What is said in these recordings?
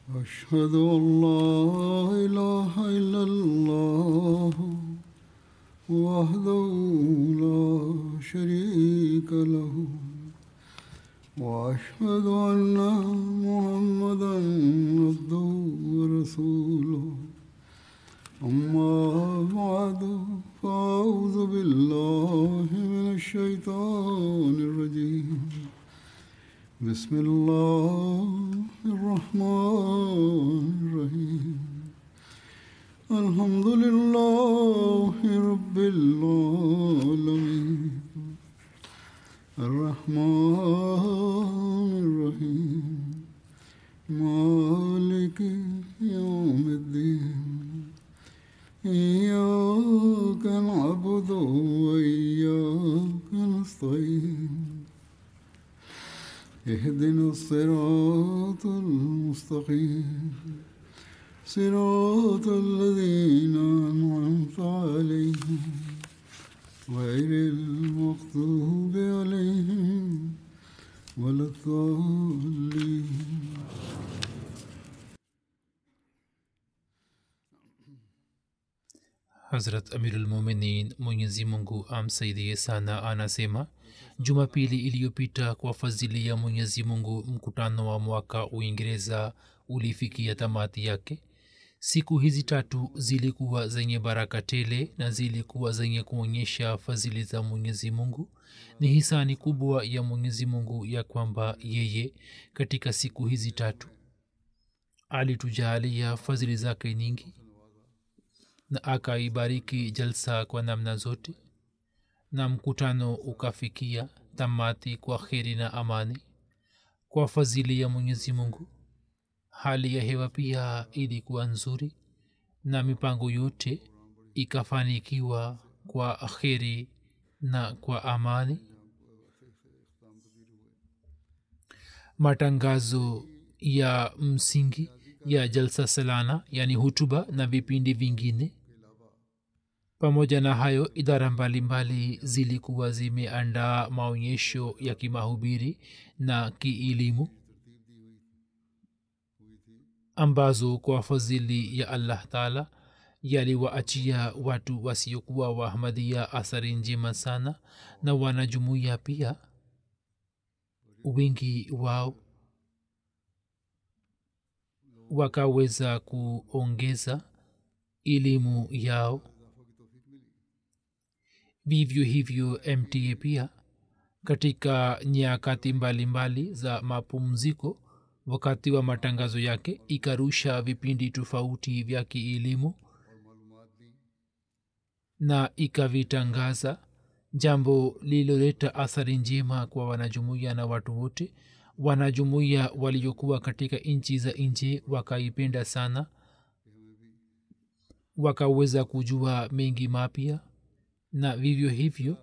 أشهد أن لا إله إلا الله وحده لا شريك له وأشهد أن محمدا عبده ورسوله أما بعد فأعوذ بالله من الشيطان الرجيم بسم الله الرحمن الرحيم الحمد لله رب العالمين الرحمن الرحيم مالك يوم الدين إياك نعبد وإياك نستعين اهدنا الصراط المستقيم صراط الذين أنعمت عليهم غير المغضوب عليهم ولا الضالين hazrat amirulmuminin mwenyezi mungu amsaidie sana anasema jumapili iliyopita kwa fadhili ya mwenyezi mungu mkutano wa mwaka uingereza ulifikia tamati yake siku hizi tatu zilikuwa zenye baraka tele na zilikuwa zenye kuonyesha fadhili za mwenyezi mungu ni hisani kubwa ya mwenyezi mungu ya kwamba yeye katika siku hizi tatu alitujalia fadhili zake nyingi na akaibariki jalsa kwa namna zote na mkutano ukafikia tamati kwa kheri na amani kwa fadhili ya mwenyezi mungu hali ya hewa pia ilikuwa nzuri na mipango yote ikafanikiwa kwa kheri na kwa amani matangazo ya msingi ya jalsa salana yani hutuba na vipindi vingine pamoja na hayo idara mbalimbali zilikuwa zimeandaa maonyesho ya kimahubiri na kielimu ambazo kwa fadhili ya allah taala yaliwaachia watu wasiokuwa wahmadia athari njema sana na wanajumuia pia wingi wao wakaweza kuongeza elimu yao vivyo hivyo mta pia katika nyakati mbalimbali za mapumziko wakati wa matangazo yake ikarusha vipindi tofauti vya kielimu na ikavitangaza jambo lililoleta athari njema kwa wanajumuiya na watu wote wanajumuiya waliokuwa katika nchi za nje wakaipenda sana wakaweza kujua mengi mapya na vivyo hivyo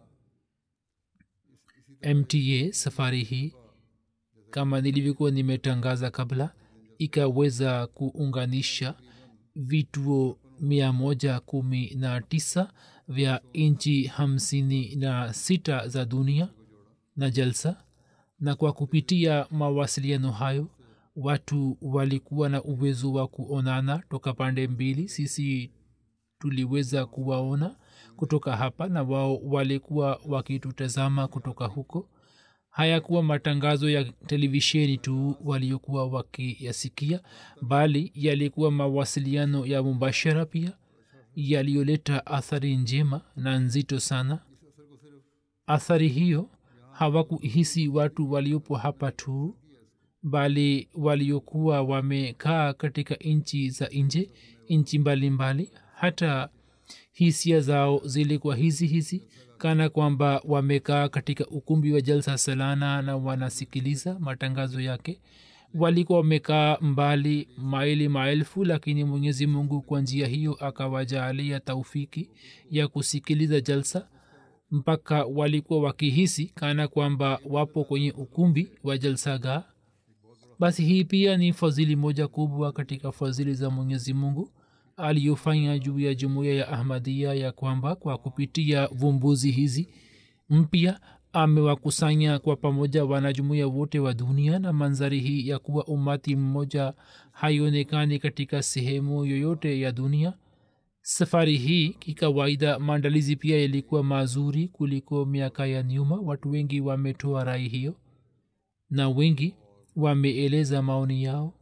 mta safari hii kama nilivyokuwa nimetangaza kabla ikaweza kuunganisha vituo mia moja kumi na tisa vya nchi hamsini na sita za dunia na jalsa na kwa kupitia mawasiliano hayo watu walikuwa na uwezo wa kuonana toka pande mbili sisi tuliweza kuwaona kutoka hapa na wao walikuwa wakitutazama kutoka huko hayakuwa matangazo ya televisheni tu waliokuwa wakiyasikia bali yalikuwa mawasiliano ya mubashara pia yaliyoleta athari njema na nzito sana athari hiyo hawakuhisi watu waliopo hapa tu bali waliokuwa wamekaa katika nchi za nje nchi mbalimbali hata hisia zao zilikuwa hizi hizi kana kwamba wamekaa katika ukumbi wa jalsa salana na wanasikiliza matangazo yake walikuwa wamekaa mbali maili maelfu lakini mwenyezi mungu kwa njia hiyo akawajaalia taufiki ya kusikiliza jalsa mpaka walikuwa wakihisi kana kwamba wapo kwenye ukumbi wa jalsagaa basi hii pia ni fadhili moja kubwa katika fadhili za mwenyezi mungu aliyofanya juu ya jumuiya ya ahmadia ya kwamba kwa kupitia vumbuzi hizi mpya amewakusanya kwa pamoja wanajumuia wote wa dunia na manzari hii ya kuwa umati mmoja haionekani katika sehemu yoyote ya dunia safari hii kikawaida maandalizi pia yalikuwa mazuri kuliko miaka ya nyuma watu wengi wametoa rai hiyo na wengi wameeleza maoni yao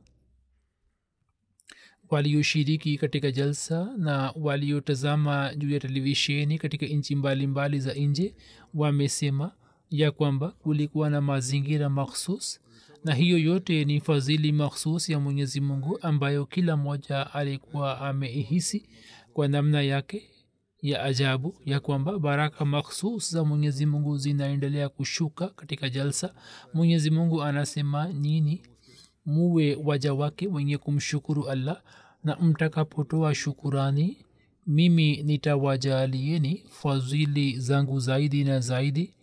walioshiriki katika jalsa na waliotazama juu ya televisheni katika nchi mbalimbali za nje wamesema ya kwamba kulikuwa na mazingira makhsus na hiyo yote ni fadhili makhsus ya mwenyezi mungu ambayo kila mmoja alikuwa ameihisi kwa namna yake ya ajabu ya kwamba baraka makhsus za mwenyezi mungu zinaendelea kushuka katika jalsa mwenyezi mungu anasema nyini muwe waja wake wenye kumshukuru allah na mtakapotoa shukurani mimi nitawajalieni fadhili zangu zaidi na zaidi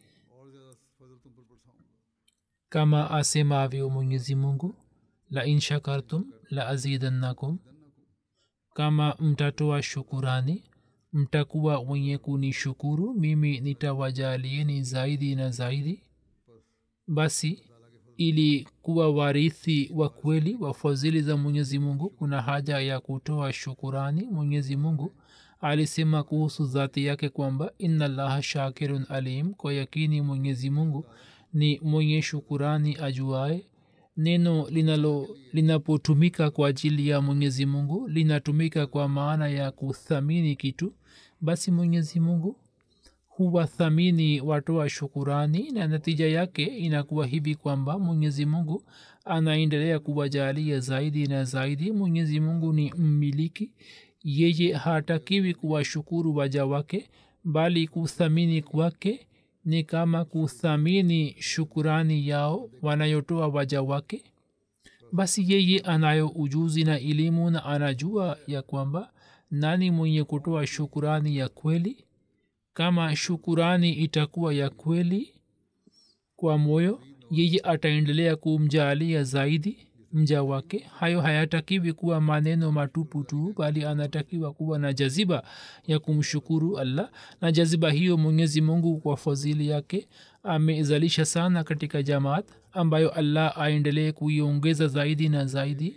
kama asemavyo mwenyezi mungu la in shakartum la azidannakum kama mtatoa shukurani mtakuwa wenye kunishukuru mimi nitawajalieni zaidi na zaidi basi ili kuwa warithi wa kweli wa fadhili za mwenyezi mungu kuna haja ya kutoa shukurani mwenyezi mungu alisema kuhusu dhati yake kwamba inna llaha shakirun alim kwa yakini mwenyezi mungu ni mwenye shukurani ajuae neno linalo linapotumika kwa ajili ya mwenyezi mungu linatumika kwa maana ya kuthamini kitu basi mwenyezi mungu huwathamini watoa shukurani na natija yake inakuwa hivi kwamba mwenyezi mungu anaendelea kuwajalia zaidi na zaidi mwenyezi mungu ni mmiliki yeye hatakiwi kuwashukuru waja wake bali kuthamini kwake ni kama kuthamini shukurani yao wanayotoa waja wake basi yeye anayo ujuzi na elimu na anajua ya kwamba nani mwenye kutoa shukurani ya kweli kama shukurani itakuwa ya kweli kwa moyo yeye ataendelea kumjaalia zaidi mja wake hayo hayatakiwi kuwa maneno matupu tu bali anatakiwa kuwa na jaziba ya kumshukuru allah na jaziba hiyo mwenyezi mungu kwa fadhili yake amezalisha sana katika jamaat ambayo allah aendelee kuiongeza zaidi na zaidi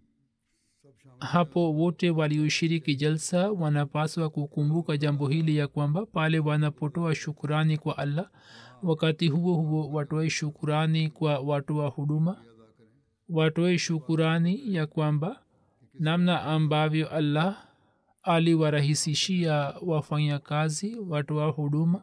hapo wote walioshiriki jalsa wanapaswa kukumbuka jambo hili ya kwamba pale wanapotoa shukurani kwa allah wakati huo huo watoe shukurani kwa watoa huduma watoe shukurani ya kwamba namna ambavyo allah aliwarahisishia wafanyakazi watoa huduma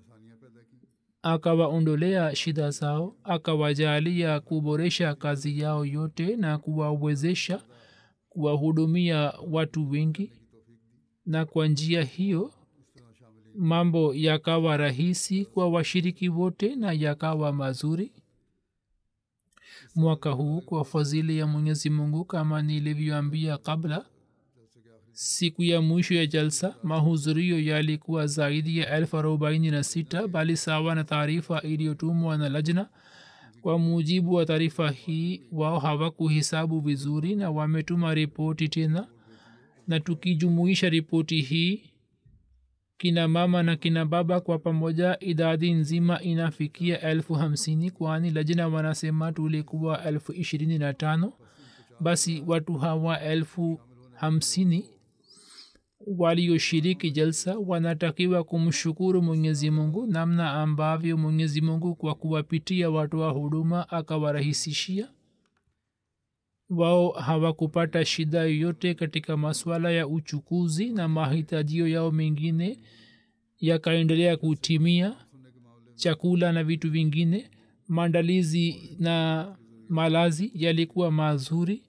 akawaondolea shida zao akawajalia kuboresha kazi yao yote na kuwawezesha kuwahudumia watu wengi na kwa njia hiyo mambo yakawa rahisi kwa washiriki wote na yakawa mazuri mwaka huu kwa fadhili ya mwenyezi mungu kama nilivyoambia kabla siku ya mwisho ya jalsa mahudhurio yalikuwa zaidi ya elfu arobaini na sita bali sawa na taarifa iliyotumwa na lajna kwa mujibu wa taarifa hii wao hawakuhesabu vizuri na wametuma ripoti tena na tukijumuisha ripoti hii kina mama na kina baba kwa pamoja idadi nzima inafikia elfu hamsini kwani lajina wanasema tulikuwa elfu ishirini na tano basi watu hawa elfu hamsini walioshiriki jalsa wanatakiwa kumshukuru mwenyezi mungu namna ambavyo mwenyezi mungu kwa kuwapitia watu wa huduma akawarahisishia wao hawakupata shida yoyote katika masuala ya uchukuzi na mahitajio yao mengine yakaendelea kutimia chakula na vitu vingine maandalizi na malazi yalikuwa mazuri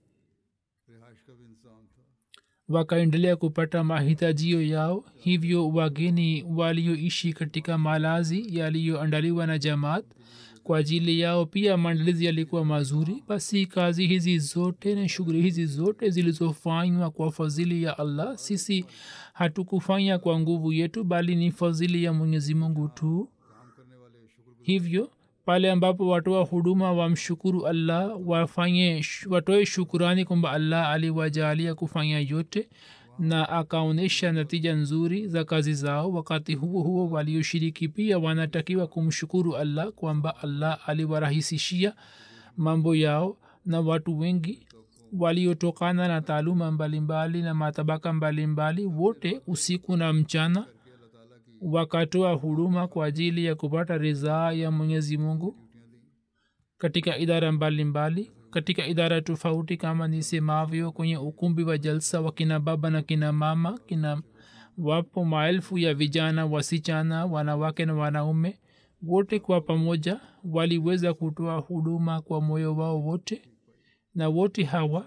wakaendelea kupata mahitajio yao hivyo wageni walioishi katika malazi yaliyoandaliwa na jamaat kwa ajili yao pia maandalizi yalikuwa mazuri basi kazi hizi zote na shughuli hizi zote zilizofanywa kwa fadhili ya allah sisi hatukufanya kwa nguvu yetu bali ni fadhili ya mwenyezi mungu tu hivyo pale ambapo watoa huduma wamshukuru allah wafanye watoe shukurani kwamba allah aliwajalia kufanya yote na akaonyesha natija nzuri za kazi zao wakati huo huo walioshiriki pia wanatakiwa kumshukuru allah kwamba allah aliwarahisishia mambo yao na watu wengi waliotokana na taaluma mbalimbali na matabaka mbalimbali wote usiku na mchana wakatoa huduma kwa ajili ya kupata ridhaa ya mwenyezi mungu katika idara mbalimbali mbali. katika idara tofauti kama nisemavyo kwenye ukumbi wa jalsa wa kina baba na kina mama kina wapo maelfu ya vijana wasichana wanawake na wanaume wote kwa pamoja waliweza kutoa huduma kwa moyo wao wote na wote hawa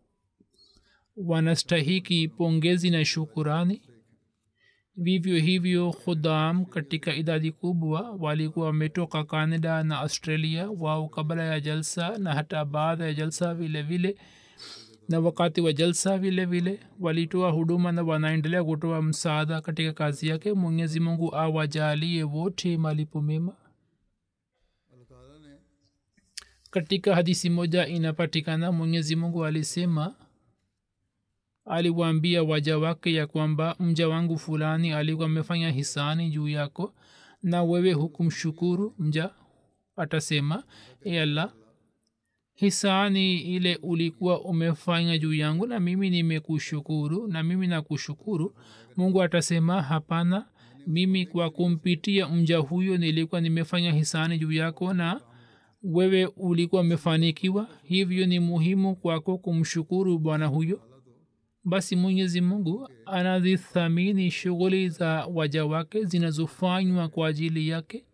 wanastahiki pongezi na shukurani vivyo hivyo khudam katika idadi kubwa walikuwa wametoka canada na australia wao kabla ya jalsa na hata baada ya jalsa vile vile na wakati wa jalsa vile vile walitoa huduma na wanaendelea kutoa msaada katika kazi yake mwenyezi mungu awajalie wote malipo mema katika hadisi moja inapatikana mwenyezi mungu alisema aliwaambia waja wake ya kwamba mja wangu fulani alikuwa amefanya hisani juu yako na wewe hukumshukuru mja atasema e allah hisani ile ulikuwa umefanya juu yangu na mimi nimekushukuru na mimi nakushukuru mungu atasema hapana mimi kwa kumpitia mja huyo nilikuwa nimefanya hisani juu yako na wewe ulikuwa umefanikiwa hivyo ni muhimu kwako kumshukuru bwana huyo basi mwenyezi mungu anazithamini shughuli za waja wake zinazofanywa kwa ajili yake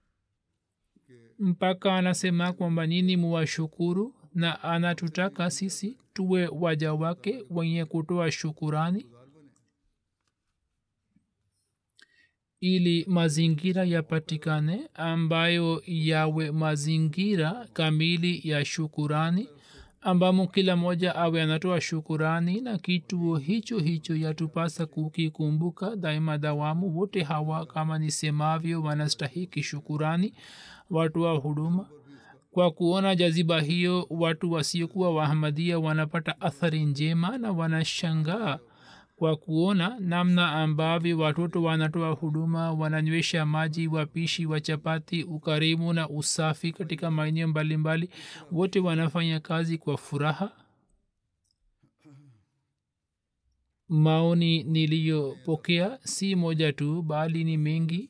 mpaka anasema kwamba nini muwashukuru na anatutaka sisi tuwe waja wake wenye kutoa shukurani ili mazingira yapatikane ambayo yawe mazingira kamili ya shukurani ambamo kila moja awe anatoa shukurani na kituo hicho hicho yatupasa kukikumbuka daima dawamu wote hawa kama nisemavyo wanastahiki shukurani watu wa huduma kwa kuona jaziba hiyo watu wasiokuwa wahamadia wanapata athari njema na wanashangaa kwa kuona namna ambavyo watoto wanatoa huduma wananywesha maji wapishi wa chapati ukarimu na usafi katika maeneo mbalimbali wote wanafanya kazi kwa furaha maoni niliyopokea si moja tu bali ni mengi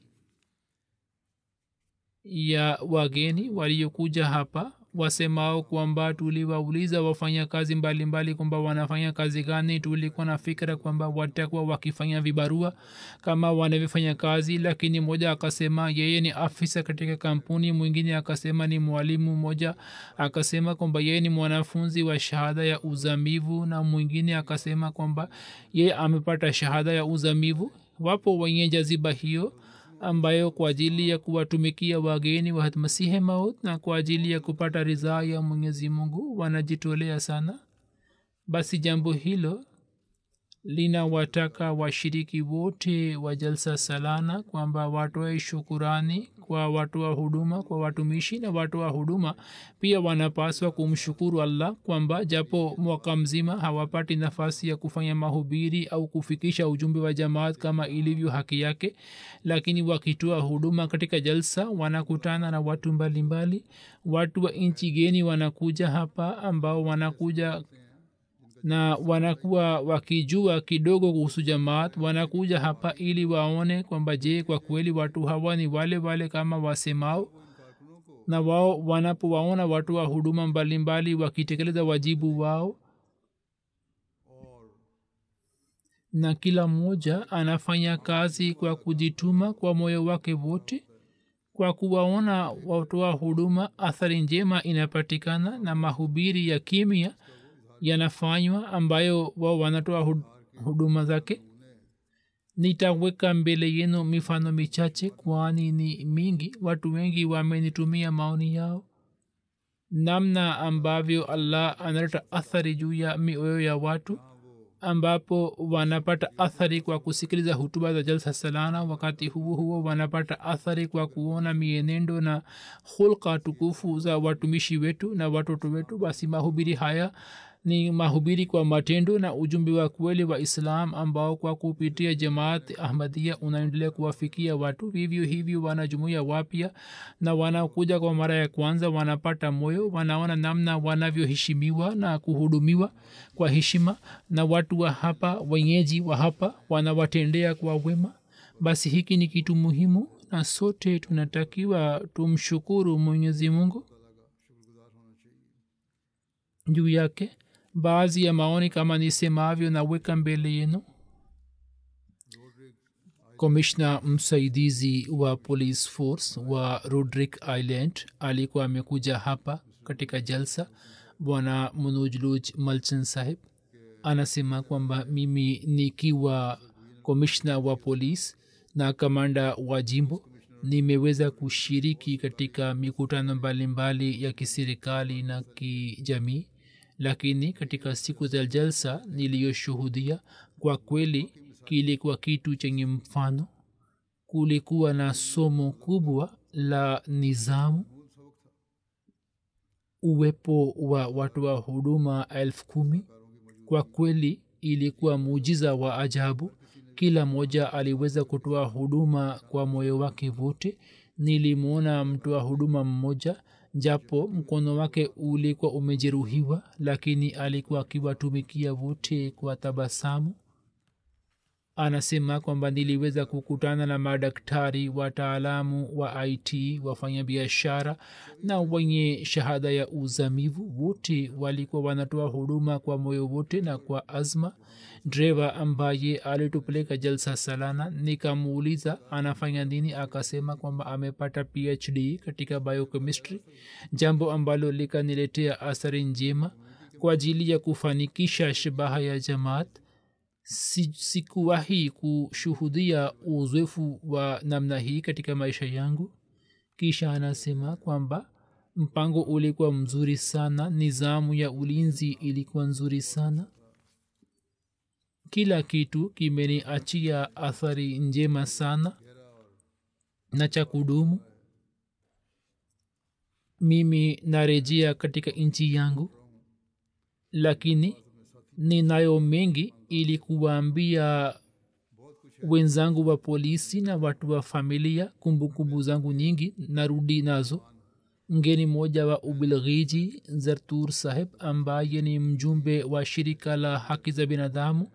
ya wageni waliokuja hapa wasemao kwamba tuliwauliza wafanya kazi mbalimbali kwamba wanafanya kazi gani tulikuwa na fikira kwamba watakuwa wakifanya vibarua kama wanavyofanya kazi lakini mmoja akasema yeye ni afisa katika kampuni mwingine akasema ni mwalimu mmoja akasema kwamba yeye ni mwanafunzi wa shahada ya uzamivu na mwingine akasema kwamba yeye amepata shahada ya uzamivu wapo wenye jaziba hiyo ambayo kwa ajili ya kuwatumikia wageni wa masihe maut na kwa ajili ya kupata ridhaa ya mwenyezi mungu wanajitolea sana basi jambo hilo linawataka washiriki wote wa jalsa salana kwamba watoe shukurani kwa watoa huduma kwa watumishi na watoa huduma pia wanapaswa kumshukuru allah kwamba japo mwaka mzima hawapati nafasi ya kufanya mahubiri au kufikisha ujumbe wa jamaat kama ilivyo haki yake lakini wakitoa huduma katika jalsa wanakutana na watu mbalimbali mbali. watu wa nchi geni wanakuja hapa ambao wanakuja na wanakuwa wakijua kidogo kuhusu jamaat wanakuja hapa ili waone kwamba je kwa kweli watu hawa ni wale wale kama wasemao na wao wanapowaona watu wa huduma mbalimbali wakitekeleza wajibu wao na kila mmoja anafanya kazi kwa kujituma kwa moyo wake wote kwa kuwaona watoa huduma athari njema inapatikana na mahubiri ya kimya yanafanywa ambayo wao wanatoa huduma zake nitaweka mbele yenu mifano michache kwani ni mingi watu wengi wamenitumia maoni yao namna ambavyo allah analeta athari juu ya mioyo ya watu ambapo wanapata athari kwa kusikiliza hutuba za jalsa salana wakati huo huo wanapata athari kwa kuona mienendo na hulka tukufu za watumishi wetu na watoto wetu basi mahubiri haya ni mahubiri kwa matendo na ujumbe wa kweli wa islam ambao kwa kupitia jamaat ahmadia unaendelea kuwafikia watu vivyo hivyo wanajumuia wapya na wanakuja kwa mara ya kwanza wanapata moyo wanaona namna wanavyoheshimiwa na kuhudumiwa kwa heshima na watu wa hapa wenyeji wa hapa wanawatendea kwa wema basi hiki ni kitu muhimu na sote tunatakiwa tumshukuru mwenyezi mungu juu yake baadhi ya maoni kama nisemavyo naweka mbele yenu komishna msaidizi wa police force wa rodrick island alikuwa amekuja hapa katika jalsa bwana munujluj malchan saheb anasema kwamba mimi nikiwa komishna wa polisi na kamanda wa jimbo nimeweza kushiriki katika mikutano mbalimbali ya kiserikali na kijamii lakini katika siku za jalsa niliyoshuhudia kwa kweli kilikuwa kitu chenye mfano kulikuwa na somo kubwa la nizamu uwepo wa watu wa huduma elfu kumi kwa kweli ilikuwa muujiza wa ajabu kila mmoja aliweza kutoa huduma kwa moyo wake wote nilimwona mtoa huduma mmoja japo mkono wake ulikuwa umejeruhiwa lakini alikuwa akiwatumikia wote kwa tabasamu anasema kwamba niliweza kukutana na madaktari wataalamu wa it wafanyabiashara na wenye shahada ya uzamivu wote walikuwa wanatoa huduma kwa moyo wote na kwa azma dreva ambaye alitupeleka jalsa salana nikamuuliza anafanya nini akasema kwamba amepata phd katika biochemistry jambo ambalo likaniletea athari njema kwa ajili ya kufanikisha shabaha ya jamaat sikuwahi kushuhudia uzoefu wa namna hii katika maisha yangu kisha anasema kwamba mpango ulikuwa mzuri sana nizamu ya ulinzi ilikuwa nzuri sana kila kitu kimeniachia athari njema sana na cha kudumu mimi narejea katika nchi yangu lakini ninayo mengi ili kuwaambia wenzangu wa polisi na watu wa familia kumbukumbu zangu nyingi narudi nazo mgeni mmoja wa ubilghiji zartur saheb ambaye ni mjumbe wa shirika la haki za binadamu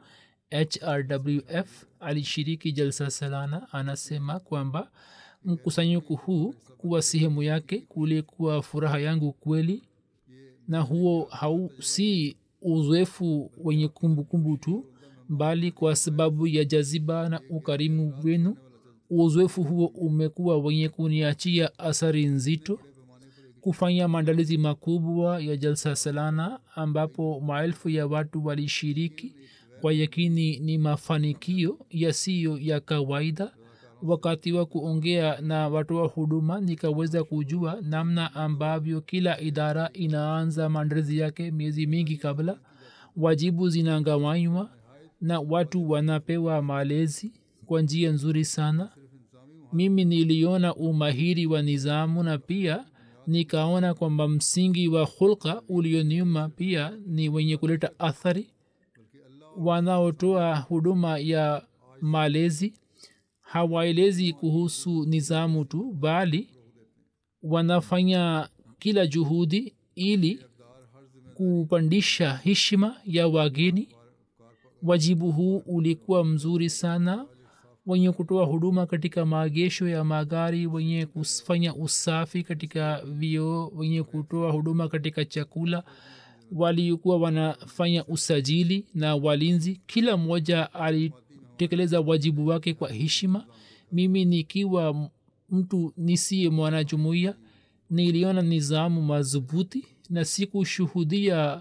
hrwf alishiriki jalsa salana anasema kwamba mkusanyiko huu kuwa sehemu yake kulikuwa furaha yangu kweli na huo hau si uzoefu wenye kumbukumbu tu bali kwa sababu ya jaziba na ukarimu wenu uzoefu huo umekuwa wenye kuniachia athari nzito kufanya maandalizi makubwa ya jalsa salana ambapo maelfu ya watu walishiriki kwa yakini ni mafanikio yasiyo ya kawaida wakati wa kuongea na watoa huduma nikaweza kujua namna ambavyo kila idara inaanza maandalizi yake miezi mingi kabla wajibu zinagawanywa na watu wanapewa malezi kwa njia nzuri sana mimi niliona umahiri wa nizamu na pia nikaona kwamba msingi wa hulka ulionyuma pia ni wenye kuleta athari wanaotoa huduma ya malezi hawaelezi kuhusu nizamu tu bali wanafanya kila juhudi ili kupandisha heshima ya wageni wajibu huu ulikuwa mzuri sana wenye kutoa huduma katika maagesho ya magari wenye kufanya usafi katika vioo wenye kutoa huduma katika chakula walikuwa wanafanya usajili na walinzi kila mmoja alitekeleza wajibu wake kwa heshima mimi nikiwa mtu nisiye mwanajumuiya niliona nizamu madhubuti na sikushuhudia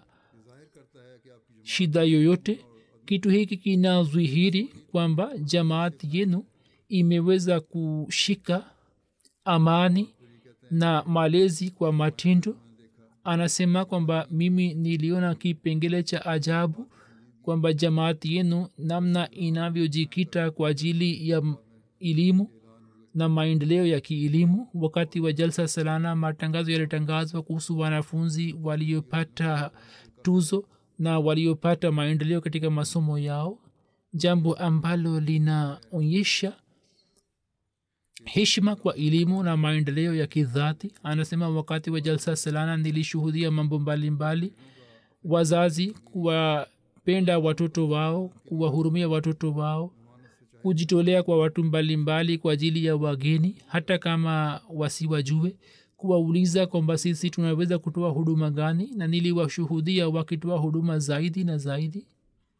shida yoyote kitu hiki kinadhihiri kwamba jamaat yenu imeweza kushika amani na malezi kwa matendo anasema kwamba mimi niliona kipengele cha ajabu kwamba jamaati yenu namna inavyojikita kwa ajili ya elimu na maendeleo ya kielimu wakati wa jalsa salana matangazo yalitangazwa kuhusu wanafunzi waliopata tuzo na waliopata maendeleo katika masomo yao jambo ambalo linaonyesha heshima kwa elimu na maendeleo ya kidhati anasema wakati wa jalsa salana nilishuhudia mambo mbalimbali wazazi kuwapenda watoto wao kuwahurumia watoto wao kujitolea kwa watu mbalimbali mbali kwa ajili ya wageni hata kama wasiwajue kuwauliza kwamba sisi tunaweza kutoa huduma gani na niliwashuhudia wakitoa huduma zaidi na zaidi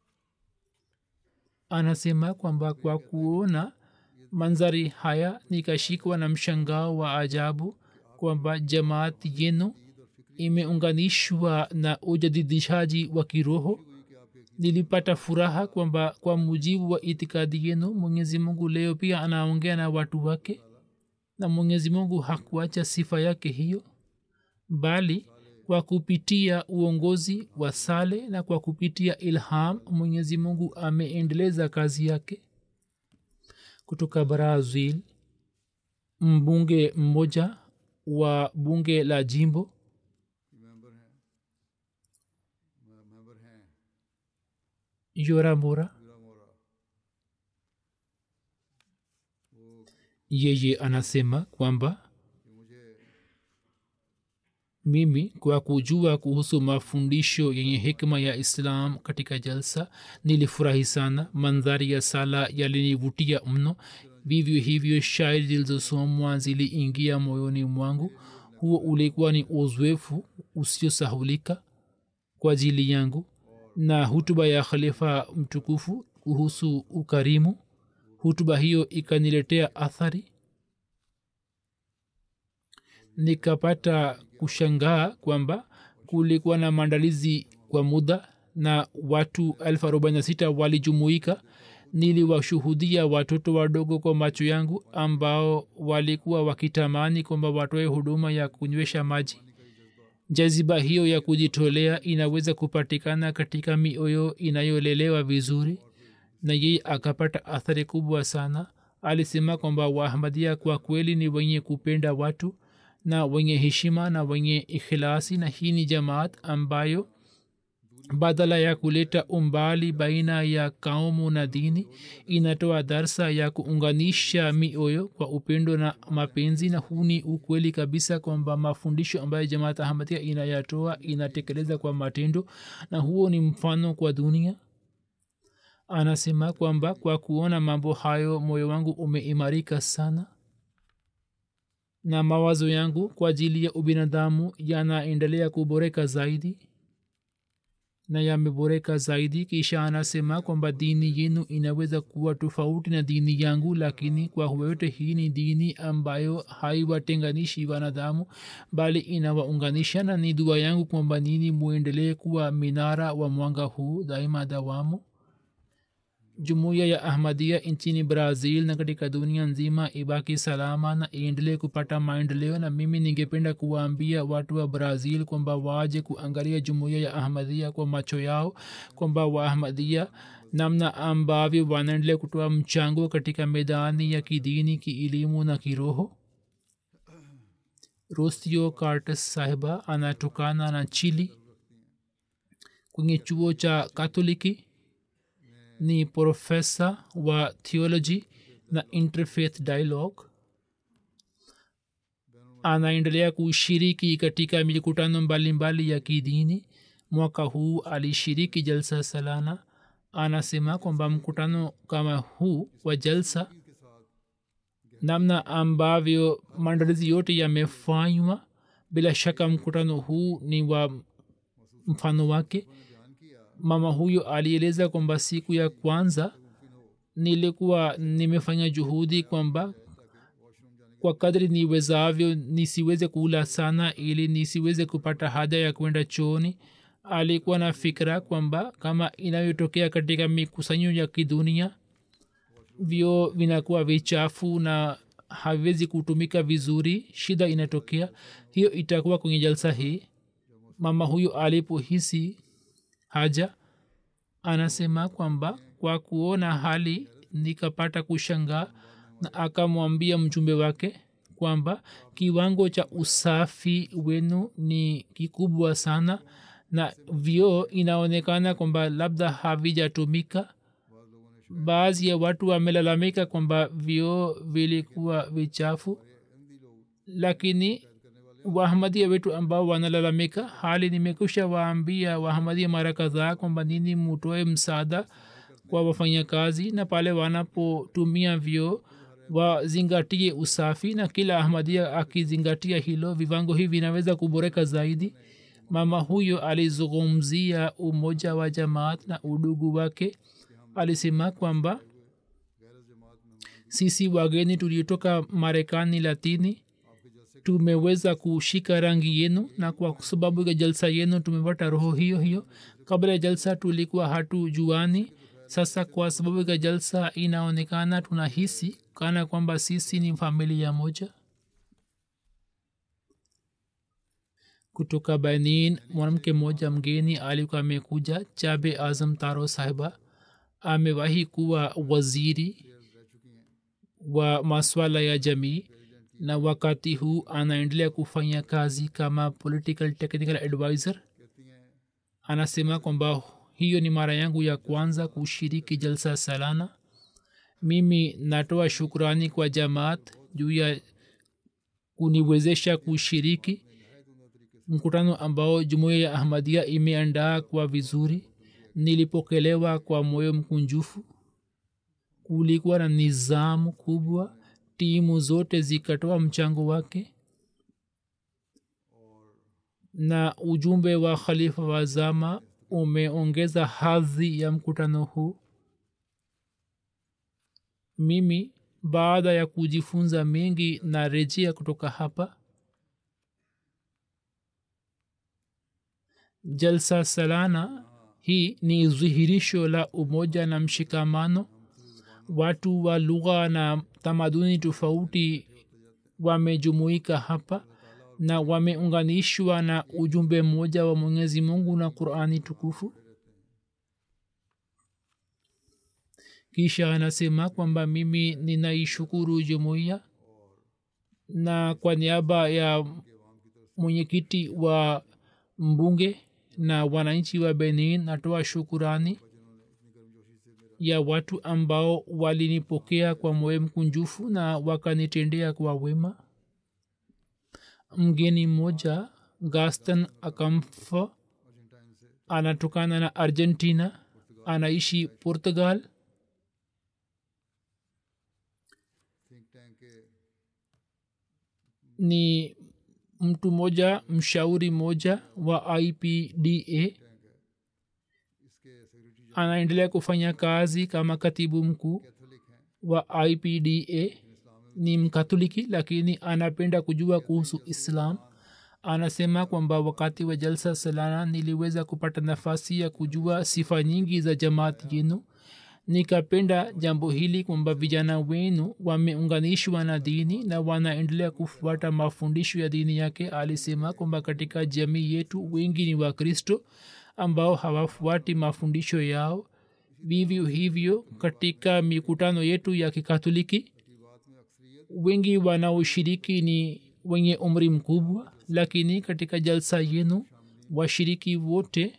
anasema kwamba kwa kuona manzari haya nikashikwa na mshangao wa ajabu kwamba jamaati yenu imeunganishwa na ujadidishaji wa kiroho nilipata furaha kwamba kwa mujibu wa itikadi yenu mwenyezi mungu leo pia anaongea na watu wake na mwenyezi mungu hakuacha sifa yake hiyo bali kwa kupitia uongozi wa sale na kwa kupitia ilham mwenyezi mungu ameendeleza kazi yake kutoka brazil mbunge mmoja wa bunge la jimbo member हैं member हैं yora mora यूरा मोरा yeye anasema kwamba कि मुझे mimi kwa kujua kuhusu mafundisho yenye hikma ya islam katika jalsa nilifurahi sana mandhari ya sala yalinivutia mno vivyo hivyo shairi zilizosomwa ziliingia moyoni mwangu huo ulikuwa ni uzoefu usiosahulika kwa ajili yangu na hutuba ya khalifa mtukufu kuhusu ukarimu hutuba hiyo ikaniletea athari nikapata kushangaa kwamba kulikuwa na maandalizi kwa muda na watu elfu arobaini na sita walijumuika niliwashuhudia watoto wadogo kwa macho yangu ambao walikuwa wakitamani kwamba watoe huduma ya kunywesha maji jaziba hiyo ya kujitolea inaweza kupatikana katika mioyo inayolelewa vizuri na yeye akapata athari kubwa sana alisema kwamba waahmadia kwa kweli ni wenye kupenda watu na wenye heshima na wenye ikhilasi na hii ni jamaat ambayo badala ya kuleta umbali baina ya kaumu na dini inatoa darsa ya kuunganisha mioyo kwa upendo na mapenzi na huu ni ukweli kabisa kwamba mafundisho ambayo jamaat ahmadia inayatoa inatekeleza kwa matendo na huo ni mfano kwa dunia anasema kwamba kwa kuona mambo hayo moyo wangu umeimarika sana na mawazo yangu kwa ajili ya ubinadamu yanaendelea kuboreka zaidi na yameboreka zaidi kisha anasema kwamba dini yenu inaweza kuwa tofauti na dini yangu lakini kwa yote hii ni dini ambayo haiwatenganishi wanadamu bali inawaunganisha na ni dua yangu kwamba nini muendelee kuwa minara wa mwanga huu daima dawamu jumuiya ya ahmadia nchini brazil na katika dunia nzima ibaki salama na iendelee kupata maendeleo na mimi ningependa kuwaambia watu wa brazil kwamba waje kuangalia jumuiya ya ahmadia kwa macho yao kwamba waahmadia namna ambavyo wanaendelea kutoa mchango katika medani ya kidini kielimu na kiroho rostio cartes sahiba anatokana na chili kwenye chuo cha katoliki ni profesa wa theology na interfaith dialogue anaendelea kushiriki katika mikutano mbalimbali ya kidini mwaka huu alishiriki jalsa salana anasema kwamba mkutano kama huu wa jalsa namna ambavyo maandalizi yote yamefanywa bila shaka mkutano huu ni wa mfano wake mama huyo alieleza kwamba siku ya kwanza nilikuwa nimefanya juhudi kwamba kwa kadri niwezavyo nisiweze kula sana ili nisiweze kupata haja ya kwenda chooni alikuwa na fikira kwamba kama inayotokea katika mikusanyo ya kidunia vyo vinakuwa vichafu na haviwezi kutumika vizuri shida inatokea hiyo itakuwa kwenye jalsa hii mama huyo alipohisi haja anasema kwamba kwa kuona hali nikapata kushangaa na akamwambia mjumbe wake kwamba kiwango cha usafi wenu ni kikubwa sana na vioo inaonekana kwamba labda havijatumika baadhi ya watu wamelalamika kwamba vioo vilikuwa vichafu lakini wahamadia wetu ambao wanalalamika hali nimekusha waambia wahamadia mara kadhaa kwamba nini mutoe msaada kwa wafanyakazi na pale wanapotumia vyoo wazingatie usafi na kila ahmadia akizingatia hilo viwango hivi vinaweza kuboreka zaidi mama huyo alizungumzia umoja wa jamaat na udugu wake alisema kwamba sisi wageni tuliotoka marekani latini tumeweza kushika rangi yenu na kwa sababu ya jalsa yenu tumepata roho hiyo hiyo kabla ya jalsa tulikuwa hatu juani sasa kwa sababu ya jalsa inaonekana tunahisi kana kwamba sisi ni familia moja kutoka benin mwanamke mmoja mgeni alikuwa amekuja chabe azam taro sahiba amewahi kuwa waziri wa maswala ya jamii na wakati huu anaendelea kufanya kazi kama political technical advisor anasema kwamba hiyo ni mara yangu ya kwanza kushiriki jalsa salana mimi natoa shukrani kwa jamaat juu ya kuniwezesha kushiriki mkutano ambao jumuiya ya ahmadia imeandaa kwa vizuri nilipokelewa kwa moyo mkunjufu kulikuwa na nizamu kubwa timu zote zikatoa mchango wake na ujumbe wa khalifa wa zama umeongeza hadhi ya mkutano huu mimi baada ya kujifunza mengi na rejea kutoka hapa jalsa salana hii ni dhihirisho la umoja na mshikamano watu wa lugha na tamaduni tofauti wamejumuika hapa na wameunganishwa na ujumbe mmoja wa mwenyezi mungu na qurani tukufu kisha anasema kwamba mimi ninaishukuru jumuiya na kwa niaba ya mwenyekiti wa mbunge na wananchi wa benin natoa shukurani ya watu ambao walinipokea kwa moyo mkunjufu na wakanitendea kwa wema mgeni mmoja gaston akamfa anatokana na argentina anaishi portugal ni mtu mmoja mshauri mmoja wa ipda anaendelea kufanya kazi kama katibu mkuu wa ipda ni mkatholiki lakini anapenda kujua kuhusu islam anasema kwamba wakati wa jalsa salana niliweza kupata nafasi ya kujua sifa nyingi za jamaati yenu nikapenda jambo hili kwamba vijana wenu wameunganishwa na dini na wanaendelea kufuata mafundisho ya dini yake alisema kwamba katika jamii yetu wengi ni wakristo ambao hawafuati mafundisho yao vivyo hivyo katika mikutano yetu ya kikatoliki wengi wanaoshiriki ni wenye umri mkubwa lakini katika jalsa yenu washiriki wote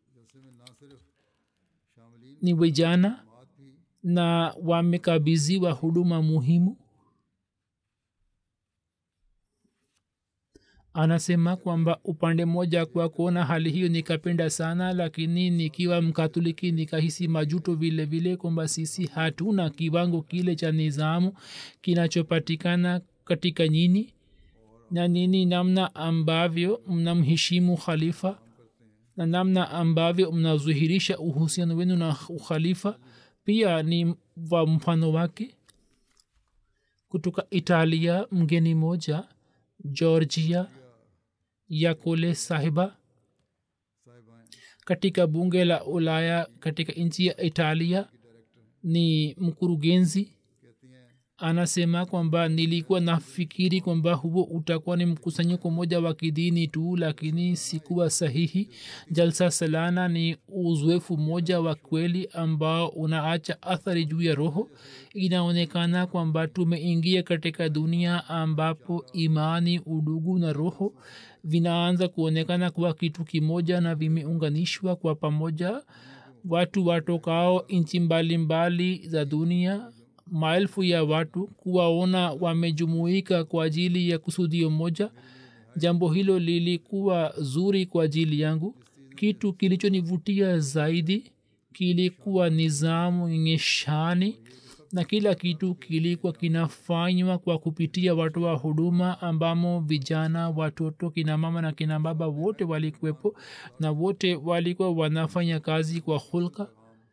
ni vijana na wamekabiziwa huduma muhimu anasema kwamba upande mmoja kwa kuona hali hiyo nikapenda sana lakini nikiwa mkatoliki nikahisi majuto vile vile kwamba sisi hatuna kiwango kile cha nizamu kinachopatikana katika nyini na nini namna ambavyo mnamheshimu khalifa na namna ambavyo mnazuhirisha uhusiano wenu na ukhalifa pia ni wa mfano wake kutoka italia mgeni moja georgia yakole sahiba katika bunge la ulaya katika nchi ya italia ni mkurugenzi anasema kwamba nilikuwa nafikiri kwamba huo utakuwa ni mkusanyiko moja wa kidini tu lakini sikuwa sahihi jalsa salana ni uzoefu mmoja wa kweli ambao unaacha athari juu ya roho inaonekana kwamba tumeingia katika dunia ambapo imani udugu na roho vinaanza kuonekana kuwa kitu kimoja na vimeunganishwa kwa pamoja watu watokao nchi mbalimbali za dunia maelfu ya watu kuwaona wamejumuika kwa ajili ya kusudio moja jambo hilo lilikuwa zuri kwa ajili yangu kitu kilichonivutia zaidi kilikuwa nizamu yenye shani na kila kitu kilikuwa kinafanywa kwa kupitia watu wa huduma ambamo vijana watoto kina mama na kina baba wote walikuwepo na wote walikuwa wanafanya kazi kwa hulka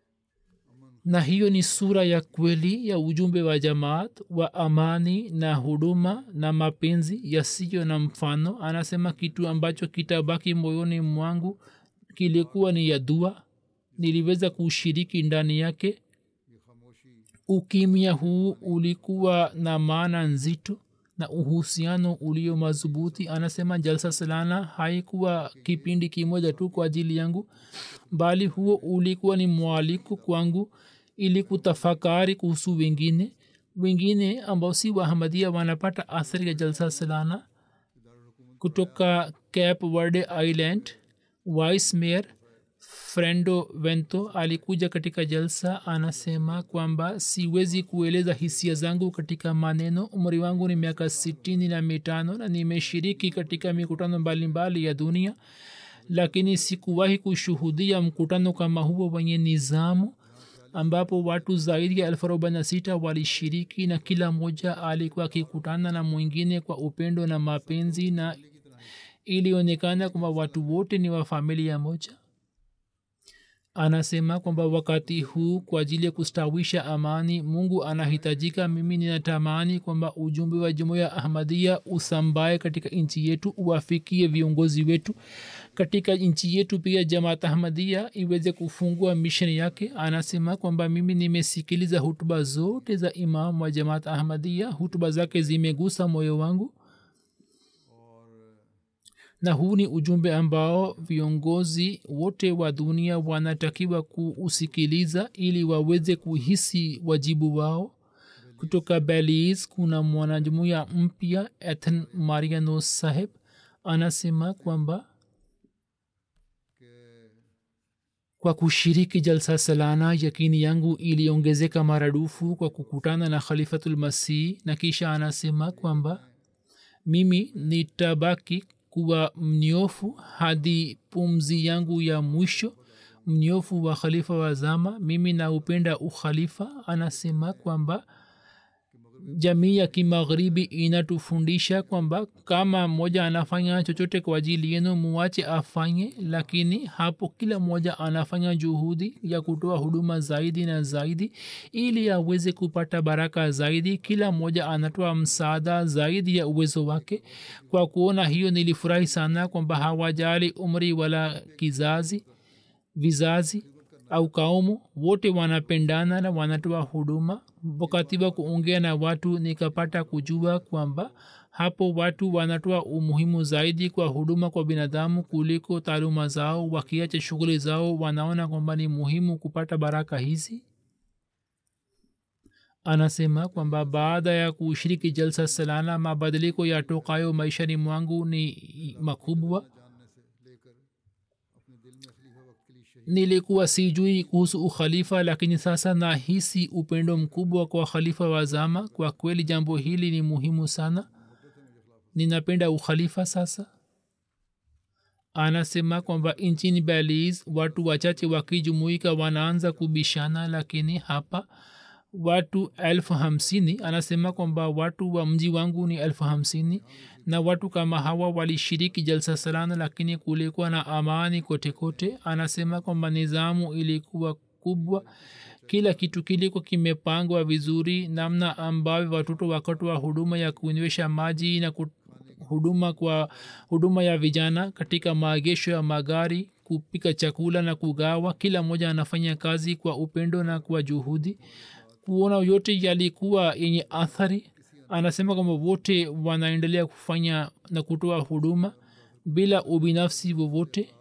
na hiyo ni sura ya kweli ya ujumbe wa jamaat wa amani na huduma na mapenzi yasiyo na mfano anasema kitu ambacho kitabaki moyoni mwangu kilikuwa ni ya dua niliweza kushiriki ndani yake ukimya huu ulikuwa na maana nzito na uhusiano ulio madhubuti anasema jalsa salana haikuwa kipindi kimoja tu kwa ajili yangu bali huo ulikuwa ni mwaliko kwangu ili kutafakari kuhusu wengine wengine ambao si wahamadia wanapata athari ya jalsa salana kutoka cape verde island vice mayor frendo vento alikuja katika jalsa anasema kwamba siwezi kueleza hisia zangu katika maneno umri wangu ni miaka sitini na mitano na nimeshiriki katika mikutano mbalimbali ya dunia lakini sikuwahi kushuhudia mkutano kama huo wenye nizamu ambapo watu zaidi ya elfu arobaini na sita walishiriki na kila mmoja alikuwa akikutana na mwingine kwa upendo na mapenzi na ilionekana kwamba watu wote ni wa familia moja anasema kwamba wakati huu kwa ajili ya kustawisha amani mungu anahitajika mimi ninatamani kwamba ujumbe wa jumuiya ahmadia usambae katika nchi yetu uwafikie viongozi wetu katika nchi yetu pia jamaat ahmadia iweze kufungua misheni yake anasema kwamba mimi nimesikiliza hutuba zote za imam wa jamaat ahmadia hutuba zake zimegusa moyo wangu na huu ni ujumbe ambao viongozi wote wa dunia wanatakiwa kuusikiliza ili waweze kuhisi wajibu wao kutoka belis kuna mwanajumuya mpya ethan mariano saheb anasema kwamba kwa kushiriki jalsa salana yakini yangu iliongezeka maradufu kwa kukutana na khalifatulmasih na kisha anasema kwamba mimi nitabaki kuwa mnyofu hadi pumzi yangu ya mwisho mnyofu wa khalifa wa zama mimi naupenda ukhalifa anasema kwamba jamii ya kimagharibi inatufundisha kwamba kama mmoja anafanya chochote kwa ajili yenu muwache afanye lakini hapo kila mmoja anafanya juhudi ya kutoa huduma zaidi na zaidi ili aweze kupata baraka zaidi kila mmoja anatoa msaada zaidi ya uwezo wake kwa kuona hiyo nilifurahi sana kwamba hawajali umri wala kizazi vizazi au kaumu wote wanapendana na wanatoa huduma wakati wa kuongea na watu nikapata kujua kwamba hapo watu wanatoa umuhimu zaidi kwa huduma kwa binadamu kuliko taaluma zao wakiacha shughuli zao wanaona kwamba ni muhimu kupata baraka hizi anasema kwamba baada ya kushiriki jalsa salana mabadiliko yatokayo maishani mwangu ni makubwa nilikuwa sijui kuhusu ukhalifa lakini sasa nahisi upendo mkubwa kwa khalifa wa zama kwa kweli jambo hili ni muhimu sana ninapenda ukhalifa sasa anasema kwamba nchini beliz watu wachache wakijumuika wanaanza kubishana lakini hapa watu elfu hamsini anasema kwamba watu wa mji wangu ni elfu hamsini na watu kama hawa walishiriki jalsa salana lakini kulikuwa na amani kote kote anasema kwamba nizamu ilikuwa kubwa kila kitu kilikuwa kimepangwa vizuri namna ambavyo watoto wakatoa huduma ya kunywesha maji na huduma kwa huduma ya vijana katika maegesho ya magari kupika chakula na kugawa kila mmoja anafanya kazi kwa upendo na kwa juhudi kuona yote yalikuwa yenye athari anasema kwamba wote wanaendelea kufanya na kutoa huduma bila ubinafsi wowote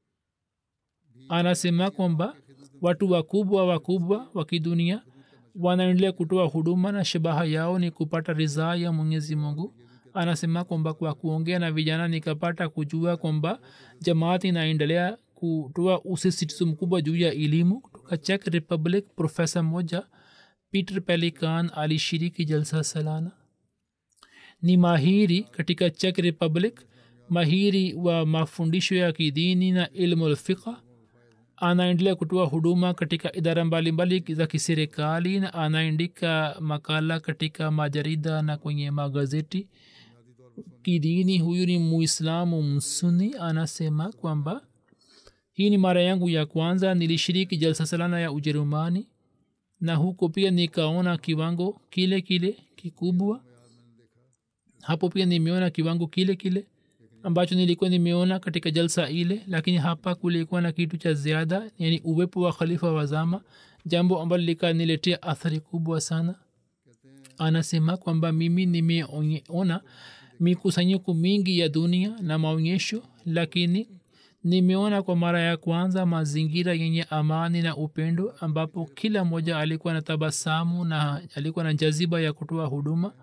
anasema kwamba watu wakubwa wakubwa wa kidunia wanaendelea kutoa huduma na shabaha yao ni kupata ridhaa ya mwenyezi mungu anasema kwamba kwa kuongea na vijana nikapata kujua kwamba jamaati inaendelea kutoa usisitizo mkubwa juu ya elimu kutoka czech republic profesa moja peter pelican alishiriki jalsa salana ni mahiri katika czech republic mahiri wa mafundisho ya kidini na ilmu lfiqa anaendelea kutoa huduma katika idara mbalimbali za kiserikali na anaandika makala katika majarida na kwenye magazeti kidini huyu ni muislamu msuni anasema kwamba hii ni mara yangu ya kwanza nilishiriki jalsa salana ya ujerumani na huko pia nikaona kiwango kile kile kikubwa hapo pia nimeona kiwango kile kile ambacho nilikuwa nimeona katika jalsa ile lakini hapa kulikuwa na kitu cha ziada yani uwepo wa khalifa wa zama jambo ambalo likaniletea athari kubwa sana anasema kwamba mimi nimeona mikusanyiko mingi ya dunia na maonyesho lakini nimeona kwa mara ya kwanza mazingira yenye amani na upendo ambapo kila mmoja alikuwa na tabasamu na alikuwa na jaziba ya kutoa huduma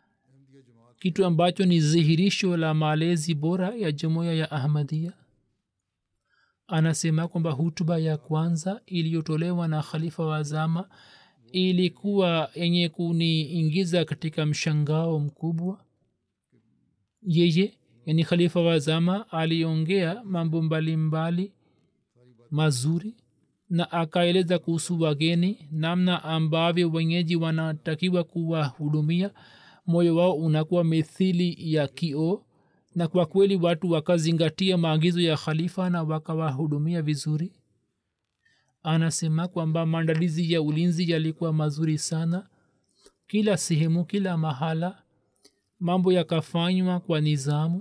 kitu ambacho ni dhihirisho la malezi bora ya jumuiya ya ahmadia anasema kwamba hutuba ya kwanza iliyotolewa na khalifa wa zama ilikuwa yenye kuniingiza katika mshangao mkubwa yeye yani khalifa wa zama aliongea mambo mbalimbali mazuri na akaeleza kuhusu wageni namna ambavyo wenyeji wanatakiwa kuwahudumia moyo wao unakuwa mithili ya kio na kwa kweli watu wakazingatia maagizo ya khalifa na wakawahudumia vizuri anasema kwamba maandalizi ya ulinzi yalikuwa mazuri sana kila sehemu kila mahala mambo yakafanywa kwa nizamu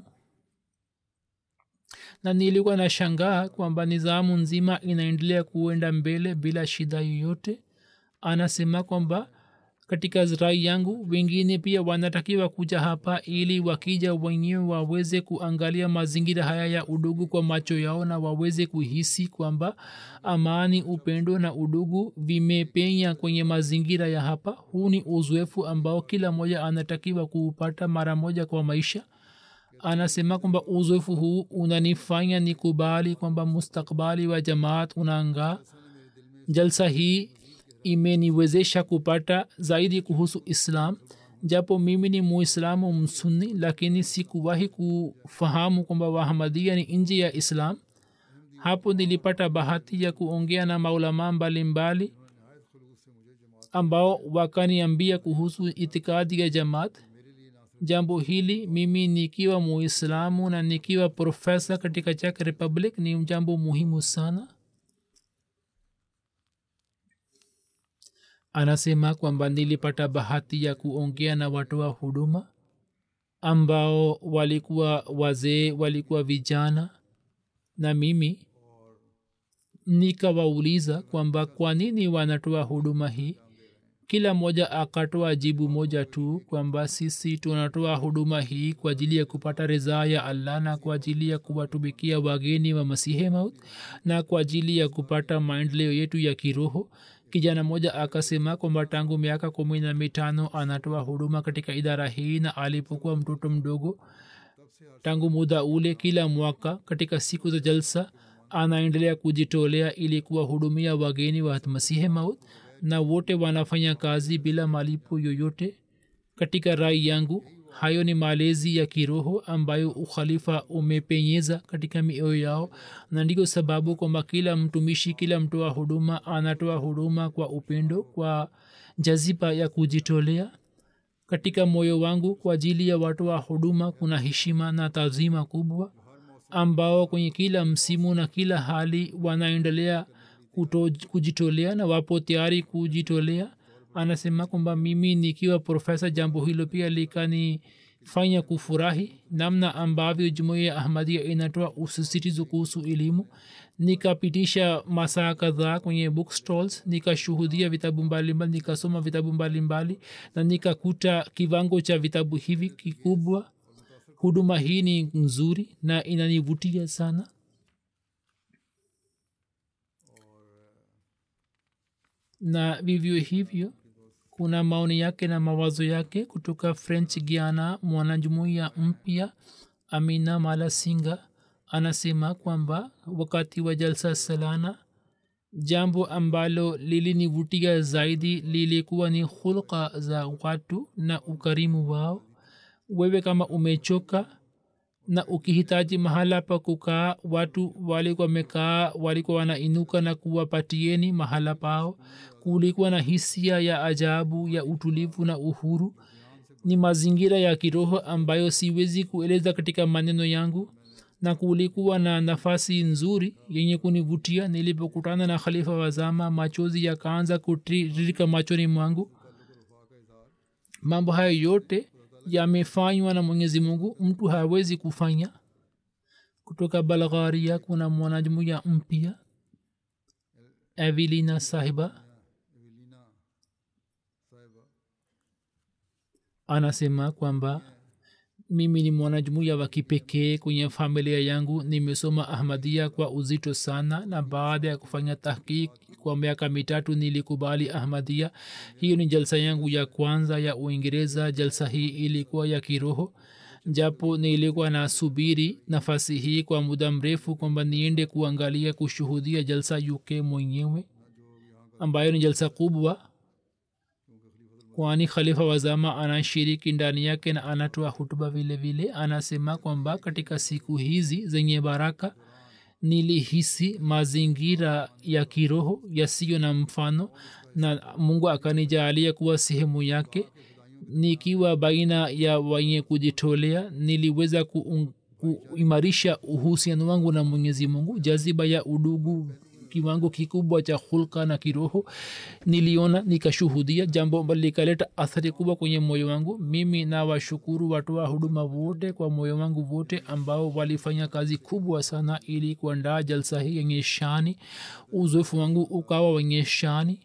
na nilikuwa na shangaa kwamba nizamu nzima inaendelea kuenda mbele bila shida yoyote anasema kwamba katika rai yangu wengine pia wanatakiwa kuja hapa ili wakija wenyewe waweze kuangalia mazingira haya ya udugu kwa macho yao na waweze kuhisi kwamba amani upendo na udugu vimepenya kwenye mazingira ya hapa huu ni uzoefu ambao kila mmoja anatakiwa kuupata mara moja kwa maisha anasema kwamba uzoefu huu unanifanya nikubali kwamba mustakbali wa jamaat unaangaa jalsa hii imeniwezesha kupata zaidi kuhusu islam japo mimi ni muislamu msuni lakini sikuwahi kufahamu kwamba wahamadia ni nje ya islam hapo nilipata bahati ya kuongea na maulamaa mbalimbali ambao wakaniambia kuhusu itikadi ya jamaat jambo hili mimi nikiwa muislamu na nikiwa profesa katika czech republic ni jambo muhimu sana anasema kwamba nilipata bahati ya kuongea na watoa huduma ambao walikuwa wazee walikuwa vijana na mimi nikawauliza kwamba kwa nini wanatoa huduma hii kila mmoja akatoa jibu moja tu kwamba sisi tunatoa huduma hii kwa ajili ya kupata ridhaa ya allah na kwa ajili ya kuwatumikia wageni wa masihe maut na kwa ajili ya kupata maendeleo yetu ya kiroho kijana mmoja akasema kwamba tangu miaka kumi na mitano anatoa huduma katika idara hii na alipokuwa mtoto mdogo tangu muda ule kila mwaka katika siku za jalsa anaendelea kujitolea ili kuwahudumia wageni wa masihe maut na wote wanafanya kazi bila malipo yoyote katika rai yangu hayo ni malezi ya kiroho ambayo ukhalifa umepenyeza katika mioyo yao na ndio sababu kwamba kila mtumishi kila mtoa huduma anatoa huduma kwa upendo kwa jaziba ya kujitolea katika moyo wangu kwa ajili ya watoa huduma kuna heshima na tazima kubwa ambao kwenye kila msimu na kila hali wanaendelea kujitolea na wapo tayari kujitolea anasema kwamba mimi nikiwa profesa jambo hilo pia likanifanya kufurahi namna ambavyo jumuia ya ahmadia inatoa usisitizo kuhusu elimu nikapitisha masaa kadhaa kwenye bookstalls nikashuhudia vitabu mbalimbali nikasoma vitabu mbalimbali na nikakuta kiwango cha vitabu hivi kikubwa huduma hii ni nzuri na inanivutia sana na vivyo hivyo kuna maoni yake na mawazo yake kutoka french giana mwanajumuiya mpya amina mala singa anasema kwamba wakati wa jalsa salana jambo ambalo lilinivutia zaidi lilikuwa ni hulka za watu na ukarimu wao wewe kama umechoka na ukihitaji mahala pa kukaa watu walikuwa wamekaa walikuwa wanainuka na kuwapatieni mahala pao kulikuwa na hisia ya ajabu ya utulivu na uhuru ni mazingira ya kiroho ambayo siwezi kueleza katika maneno yangu na kulikuwa na nafasi nzuri yenye kunivutia nilipokutana na khalifa wazama machozi yakaanza kutiririka machoni mwangu mambo hayo yote yamefanywa na mwenyezi mungu mtu hawezi kufanya kutoka balgharia kuna mwanajumuya mpya evelina sahiba anasema kwamba mimi ni mwanajumuya wa kipekee kwenye familia yangu nimesoma ahmadia kwa uzito sana na baada ya kufanya tahkik kwa miaka mitatu nilikubali ahmadia hiyo ni jalsa yangu ya kwanza ya uingereza jalsa hii ilikuwa ya kiroho japo nilikuwa nasubiri nafasi hii kwa muda mrefu kwamba niende kuangalia kushuhudia jalsa uk mwenyewe ambayo ni jalsa kubwa kwani khalifa wazama anashiriki ndani yake na anatoa hutuba vile vile anasema kwamba katika siku hizi zenye baraka nilihisi mazingira ya kiroho yasiyo na mfano na mungu akanijaalia kuwa sehemu yake nikiwa baina ya wenye kujitolea niliweza kuimarisha uhusiano wangu na mwenyezi mungu jaziba ya udugu kiwango kikubwa cha hulka na kiroho niliona nikashuhudia jambo ambalo likaleta athari kubwa kwenye moyo wangu mimi na washukuru watoa huduma wote kwa moyo wangu wote ambao walifanya kazi kubwa sana ili kuandaa jalsa hii yenye shani uzoefu wangu ukawa wenye shani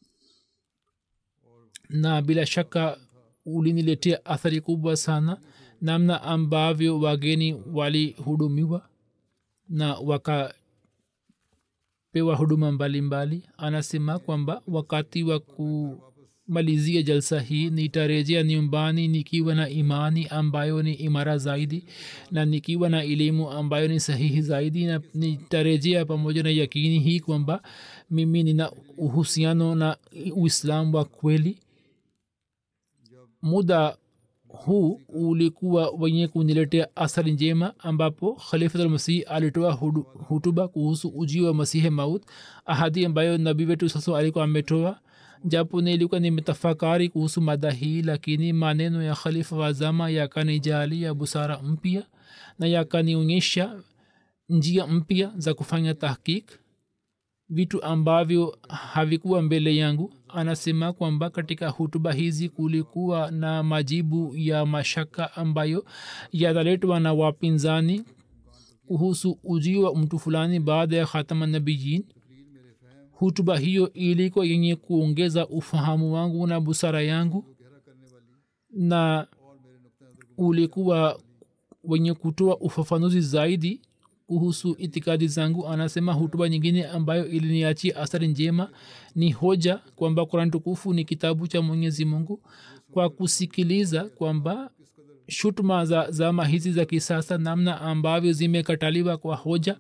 na bila shaka uliniletea athari kubwa sana namna ambavyo wageni walihudumiwa na waka pewa huduma mbalimbali mbali. anasema kwamba wakati wa kumalizia jalsa hii nitarejea nyumbani nikiwa na imani ambayo ni imara zaidi na nikiwa na elimu ambayo ni sahihi zaidi na nitarejea pamoja na yakini hii kwamba mimi nina uhusiano na uislamu wa kweli muda huu ulikuwa wenye kuniletea athari njema ambapo khalifatulmasih alitoa hutuba kuhusu ujio wa masihe maut ahadi ambayo nabii wetu sasa alikuwa ametoa japo nilikuwa nimetafakari kuhusu mada hii lakini maneno ya khalifa wa zama yakanijalia busara mpya na yakanionyesha njia mpya za kufanya tahkik vitu ambavyo havikuwa mbele yangu anasema kwamba katika hutuba hizi kulikuwa na majibu ya mashaka ambayo yataletwa na wapinzani kuhusu ujio wa mtu fulani baada ya khatama nabiyin hutuba hiyo ilikuwa yenye kuongeza ufahamu wangu na busara yangu na ulikuwa wenye kutoa ufafanuzi zaidi kuhusu itikadi zangu anasema hutuba nyingine ambayo iliniachia athari njema ni hoja kwamba kurani tukufu ni kitabu cha mwenyezi mungu kwa kusikiliza kwamba shutuma za zama hizi za kisasa namna ambavyo zimekataliwa kwa hoja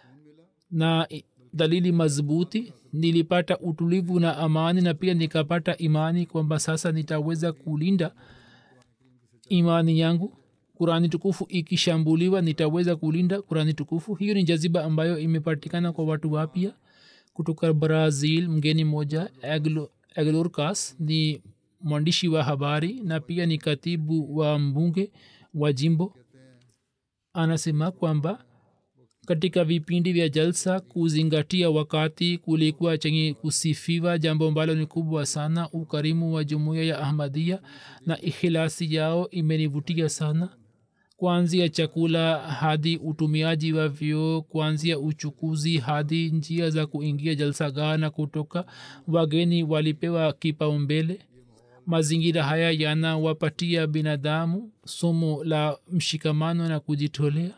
na dalili madhubuti nilipata utulivu na amani na pia nikapata imani kwamba sasa nitaweza kulinda imani yangu kurani tukufu ikishambuliwa nitaweza kulinda kurani tukufu hiyo ni jaziba ambayo imepatikana kwa watu wapya kutoka brazil mgeni moja aglorcas ni mwandishi wa habari na pia ni katibu wa mbunge wa jimbo anasema kwamba katika vipindi vya jalsa kuzingatia wakati kulikuwa chenye kusifiwa jambo ambalo ni kubwa sana ukarimu wa jumuiya ya ahmadia na ikhilasi yao imenivutia sana kuanzia chakula hadi utumiaji wa vyoo kuanzia uchukuzi hadi njia za kuingia jalsagaa na kutoka wageni walipewa kipaumbele mazingira haya yanawapatia binadamu somo la mshikamano na kujitolea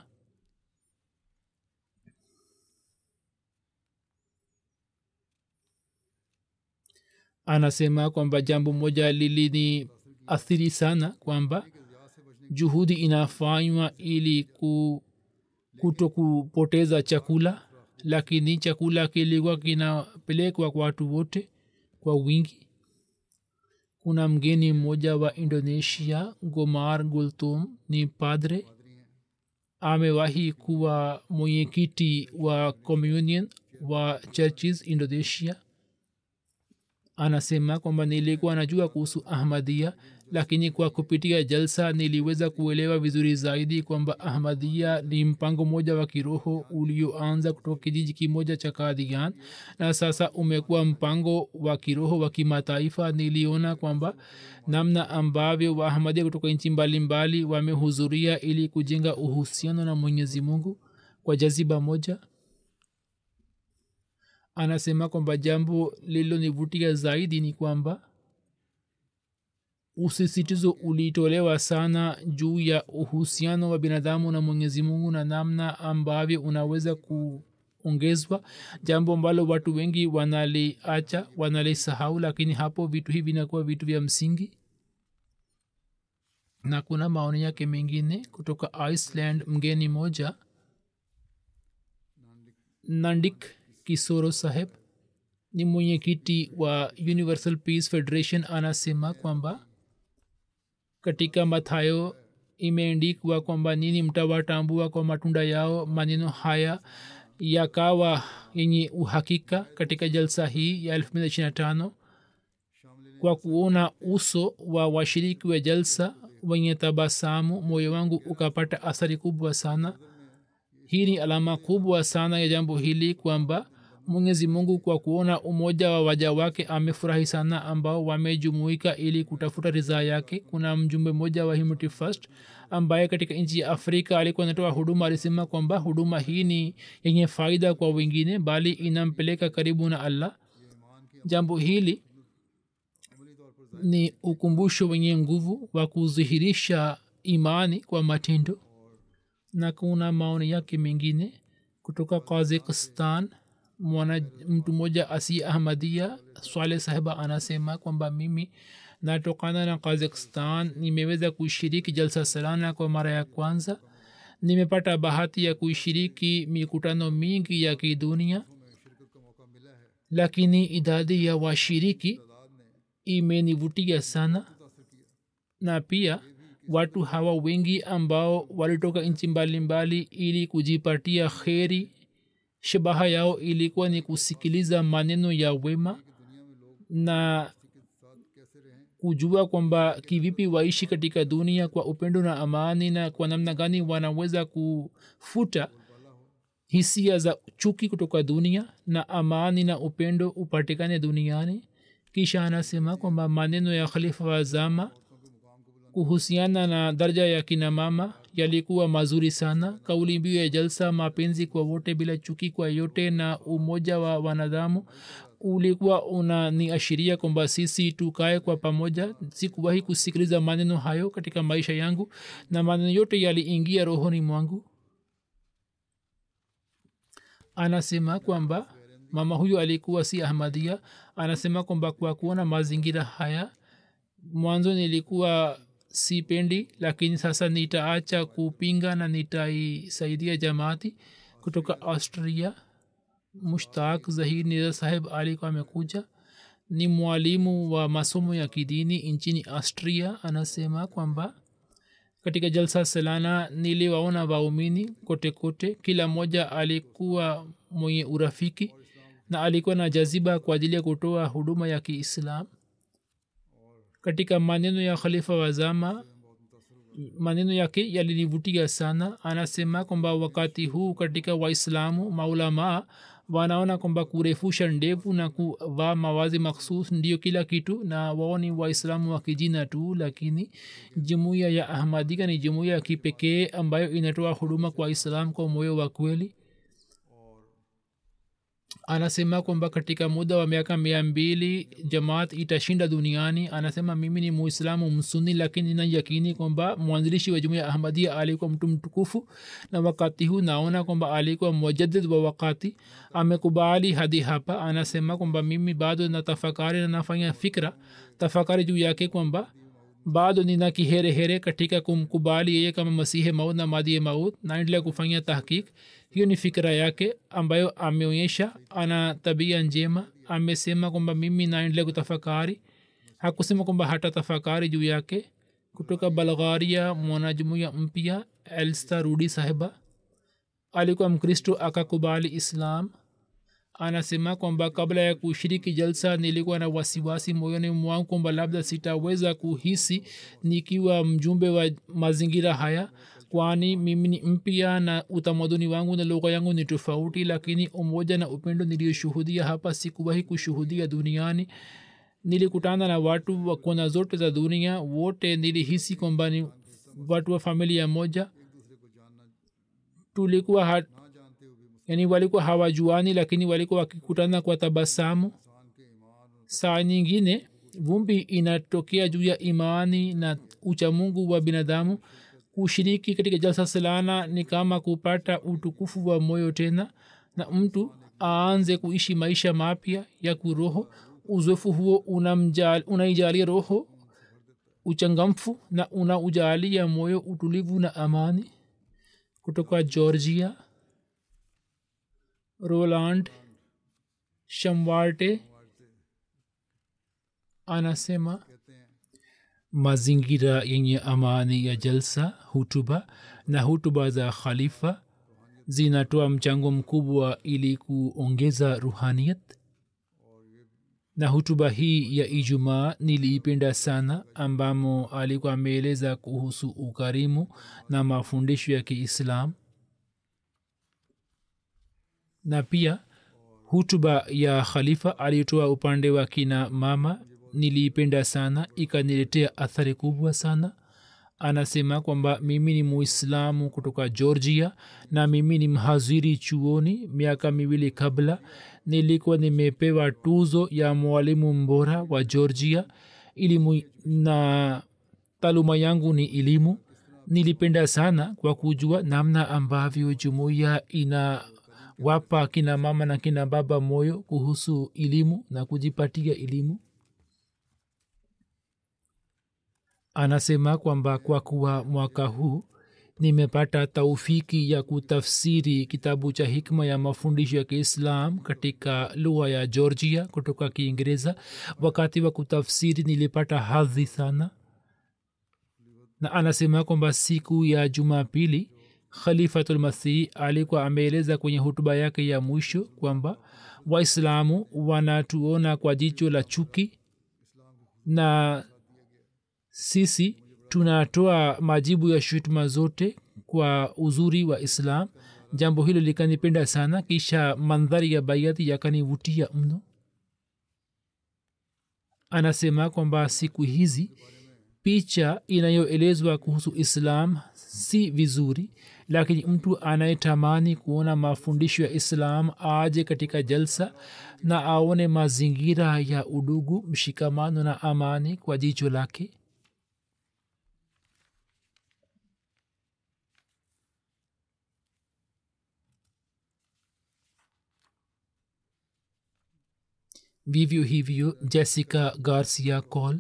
anasema kwamba jambo moja lilini athiri sana kwamba juhudi inafanywa ili ku, kuto kupoteza chakula lakini chakula kilikuwa kinapelekwa kwa watu wote kwa wingi kuna mgeni mmoja wa indonesia gomar gultum ni padre amewahi kuwa mwenyekiti wa communion wa churches indonesia anasema kwamba nilikuwa najua kuhusu ahmadia lakini kwa kupitia jalsa niliweza kuelewa vizuri zaidi kwamba ahmadia ni mpango mmoja wa kiroho ulioanza kutoka kijiji kimoja cha kadian na sasa umekuwa mpango wa kiroho wa kimataifa niliona kwamba namna ambavyo waahmadia kutoka nchi mbalimbali wamehudhuria ili kujenga uhusiano na mwenyezi mungu kwa jaziba moja anasema kwamba jambo lililonivutia zaidi ni kwamba usisitizo ulitolewa sana juu ya uhusiano wa binadamu na mwenyezi mungu na namna ambavyo unaweza kuongezwa jambo ambalo watu wengi wanaliacha wanalisahau lakini hapo vitu hivi vinakuwa vitu vya msingi na kuna maoni yake mengine kutoka iceland mgeni moja nandik kisoro saheb ni mwenyekiti wa universal peace federation anasema kwamba katika mathayo imeandikwa kwamba nini mtawatambua kwa matunda yao maneno haya yakawa yenye uhakika katika jalsa hii ya 225 kwa kuona uso wa washiriki wa jalsa wenye tabasamu moyo wangu ukapata athari kubwa sana hii ni alama kubwa sana ya jambo hili kwamba mwenyezi mungu kwa kuona umoja wa waja wake amefurahi sana ambao wamejumuika ili kutafuta ridhaa yake kuna mjumbe mmoja wa humanity first ambaye katika nchi ya afrika alikuwa anatoa huduma alisema kwamba huduma hii ni yenye faida kwa wengine bali inampeleka karibu na allah jambo hili ni ukumbusho wenye nguvu wa kudhihirisha imani kwa matendo na kuna maoni yake mengine kutoka kazakistan mwana mtu mmoja asi ahmadia swale sahiba anasema kwamba mimi natokana na kazakistan nimeweza kushiriki jalsa salana kwa mara ya kwanza nimepata bahati ya kuishiriki mikutano mingi ya kidunia lakini idadi ya washiriki imenivutia sana na pia watu hawa wengi ambao walitoka nchi mbalimbali ili kujipatia kheri shabaha yao ilikuwa ni kusikiliza maneno ya wema na kujua kwamba kivipi waishi katika dunia kwa upendo na amani na kwa namna gani wanaweza kufuta hisia za chuki kutoka dunia na amani na upendo upatikane duniani kisha anasema kwamba maneno ya khalifa wa zama kuhusiana na daraja ya kina mama yalikuwa mazuri sana kauli mbiu ya jalsa mapenzi kwa wote bila chuki kwa yote na umoja wa wanadamu ulikuwa unaniashiria kwamba sisi tukae kwa pamoja sikuwahi kusikiliza maneno hayo katika maisha yangu na maneno yote yaliingia rohoni mwangu anasema kwamba mama huyo alikuwa si ahmadia anasema kwamba kwa kuona mazingira haya mwanzo nilikuwa sipendi lakini sasa nitaacha kupinga na nitaisaidia jamaati kutoka austria mushtaq zahir niza saheb alikuwa amekuja ni mwalimu wa masomo ya kidini nchini austria anasema kwamba katika jalsa salana niliwaona waumini kote kote kila mmoja alikuwa mwenye urafiki na alikuwa na jaziba kwa ajili ya kutoa huduma ya kiislam katika maneno ya khalifa wa zama maneno yake yalinivutia sana anasema kwamba wakati huu katika waislamu maulamaa wanaona kwamba kurefusha ndevu na kuvaa mawazi makhsus ndio kila kitu na wao ni waislamu wa kijina tu lakini jumuiya ya ahmadika ni jumuiya ya kipekee ambayo inatoa huduma kwa islam kwa moyo wa kweli anasema kwamba katika muda wa miaka mia mbili jamaat itashinda duniani anasema mimi ni muislamu msuni lakini nina yakini kwamba mwanzilishi wa jumuia ahmadia alikuwa mtu mtukufu na wakati huu naona kwamba alikuwa mujadid wa wakati amekubali hadi hapa anasema kwamba mimi bado na tafakari na nafanya fikra tafakari juu yake kwamba bado nina kiherehere katika kumkubali yeye kama masihe maut na madie maut naendelea kufanya tahkik hiyo ni fikira yake ambayo ameonyesha ana tabia njema amesema kwamba mimi naendelea kutafakari hakusema kwamba hata tafakari juu yake kutoka balgharia mwanajumuya mpya elsta rudi sahiba alikuwa mkristo akakubali islam anasema kwamba kabla ya kushiriki jalsa nilikuwa na wasiwasi moyoni mwangu kwamba labda sitaweza kuhisi nikiwa mjumbe wa mazingira haya kwani mimi ni mpya na utamaduni wangu na lugha yangu ni tofauti lakini umoja na upendo niliyoshuhudia hapa sikuwahi kushuhudia duniani nilikutana na watu wa kona zote za dunia wote nilihisi kwamba ni watu wa familia moja tulikuwa hat, yani walikuwa hawajuani lakini walikuwa wakikutana kwa tabasamu saa nyingine vumbi inatokea juu ya imani na uchamungu wa binadamu kushiriki katika jalsa salana ni kama kupata utukufu wa moyo tena na mtu aanze kuishi maisha mapya ya kuroho uzoefu huo unaijalia roho uchangamfu na unaujalia moyo utulivu na amani kutoka georgia roland shamwarte anasema mazingira yenye amani ya jalsa hutuba na hutuba za khalifa zinatoa mchango mkubwa ili kuongeza ruhaniyat na hutuba hii ya ijumaa niliipenda sana ambamo alikuwa ameeleza kuhusu ukarimu na mafundisho ya kiislam na pia hutuba ya khalifa alitoa upande wa kina mama niliipenda sana ikaniletea athari kubwa sana anasema kwamba mimi ni muislamu kutoka georgia na mimi ni mhaziri chuoni miaka miwili kabla nilikuwa nimepewa tuzo ya mwalimu mbora wa georgia elimu na taaluma yangu ni elimu nilipenda sana kwa kujua namna ambavyo jumuiya ina wapa kina mama na kina baba moyo kuhusu elimu na kujipatia elimu anasema kwamba kwa kuwa mwaka huu nimepata taufiki ya kutafsiri kitabu cha hikma ya mafundisho ya kiislam katika lugha ya georgia kutoka kiingereza wakati wa kutafsiri nilipata hadhi sana na anasema kwamba siku ya jumapili khalifatulmasih alikuwa ameeleza kwenye hutuba yake ya mwisho kwamba waislamu wanatuona kwa jicho la chuki na sisi tunatoa majibu ya shutuma zote kwa uzuri wa islam jambo hilo likanipenda sana kisha mandhari ya baiati yakanivutia mno anasema kwamba siku hizi picha inayoelezwa kuhusu islam si vizuri lakini mtu anayetamani kuona mafundisho ya islam aje katika jalsa na aone mazingira ya udugu mshikamano na amani kwa jicho lake vivyo hivyo jessica garcia col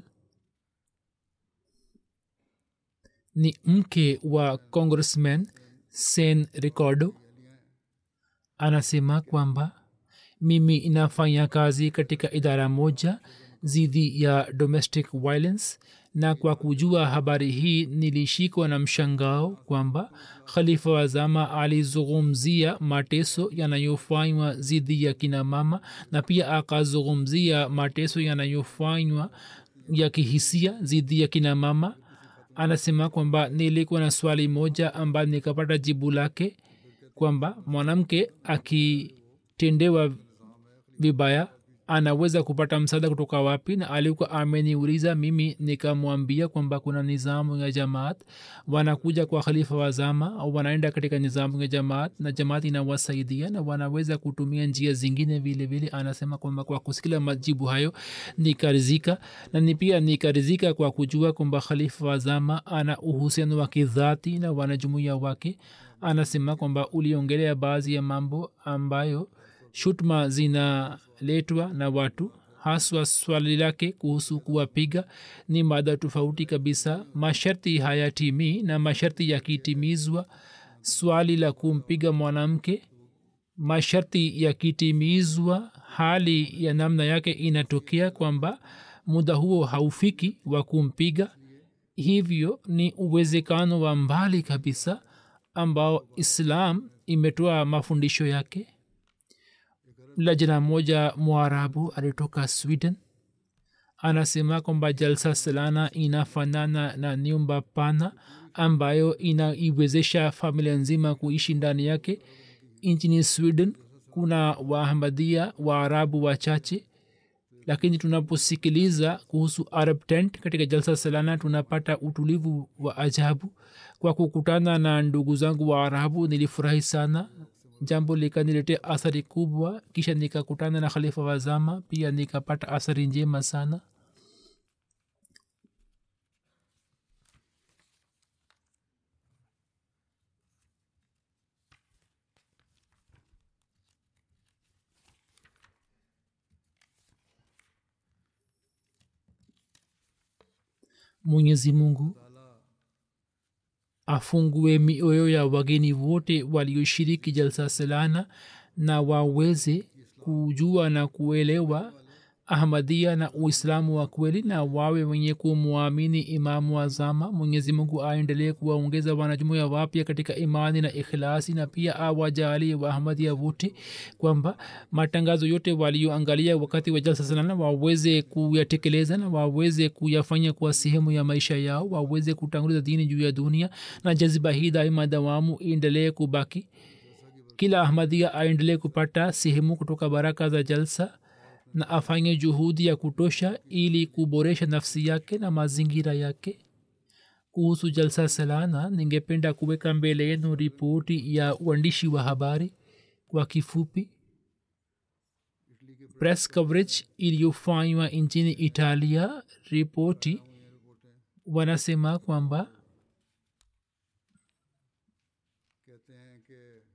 ni mke wa congressman sen ricardo anasema kwamba mimi inafanya kazi katika idara moja dhidi ya domestic violence na kwa kujua habari hii nilishikwa na mshangao kwamba khalifa wa zama alizungumzia mateso yanayofanywa dhidi ya kina mama na pia akazungumzia mateso yanayofanywa ya kihisia dhidi ya kina mama anasema kwamba nilikuwa na swali moja ambayo nikapata jibu lake kwamba mwanamke akitendewa vibaya anaweza kupata msaada kutoka wapi na alikuwa ameniuliza mimi nikamwambia kwamba kuna nizamu ya jamaat wanakuja kwa khalifa wa zama au wanaenda katika nizamu ya jamaat na jamaat inawasaidia na wanaweza kutumia njia zingine vile vile anasema kwamba kwa kusikila majibu hayo nikarizika na ni pia nikarizika kwa kujua kwamba khalifa wa zama ana uhusiano wa kidhati na wanajumuia wake anasema kwamba uliongelea baadhi ya mambo ambayo shutma zinaletwa na watu haswa swali lake kuhusu kuwapiga ni mada tofauti kabisa masharti hayatimii na masharti yakitimizwa swali la kumpiga mwanamke masharti yakitimizwa hali ya namna yake inatokea kwamba muda huo haufiki wa kumpiga hivyo ni uwezekano wa mbali kabisa ambao islam imetoa mafundisho yake lajna moja mwarabu alitoka sweden anasema kwamba jalsa salana inafanana na nyumba pana ambayo inaiwezesha familia nzima kuishi ndani yake nchini sweden kuna waahmadia waarabu wachache lakini tunaposikiliza kuhusu arab tent katika jalsa salana tunapata utulivu wa ajabu kwa kukutana na ndugu zangu wa arabu nilifurahi sana jambo likaniletea athari kubwa kisha nikakutana na khalifa wa zama pia nikapata athari njema sana mwenyezi mungu afungue mioyo ya wageni wote walioshiriki jalsa salana na waweze kujua na kuelewa ahmadia na uislamu wa kweli na wawe wenye kumwamini imamu wa zama mwenyezi mungu aendelee kuwaongeza wanajumuya wapya katika imani na ikhlasi na pia awajalie waahmadia wote kwamba matangazo yote walioangalia wakati wa jalsa salana waweze kuyatekeleza na waweze kuyafanya kuwa sehemu ya maisha yao waweze kutanguliza dini juu ya dunia na jaziba hii daima dawamu iendelee kubaki kila ahmadia aendelee kupata sehemu kutoka baraka za jalsa na afanye juhudi ya kutosha ili kuboresha nafsi yake na mazingira yake kuhusu jalsa salana ningependa kuweka mbele yenu ripoti ya uandishi wa habari kwa kifupi press coverage iliyofanywa nchini italia ripoti wanasema kwamba कहते हैं कि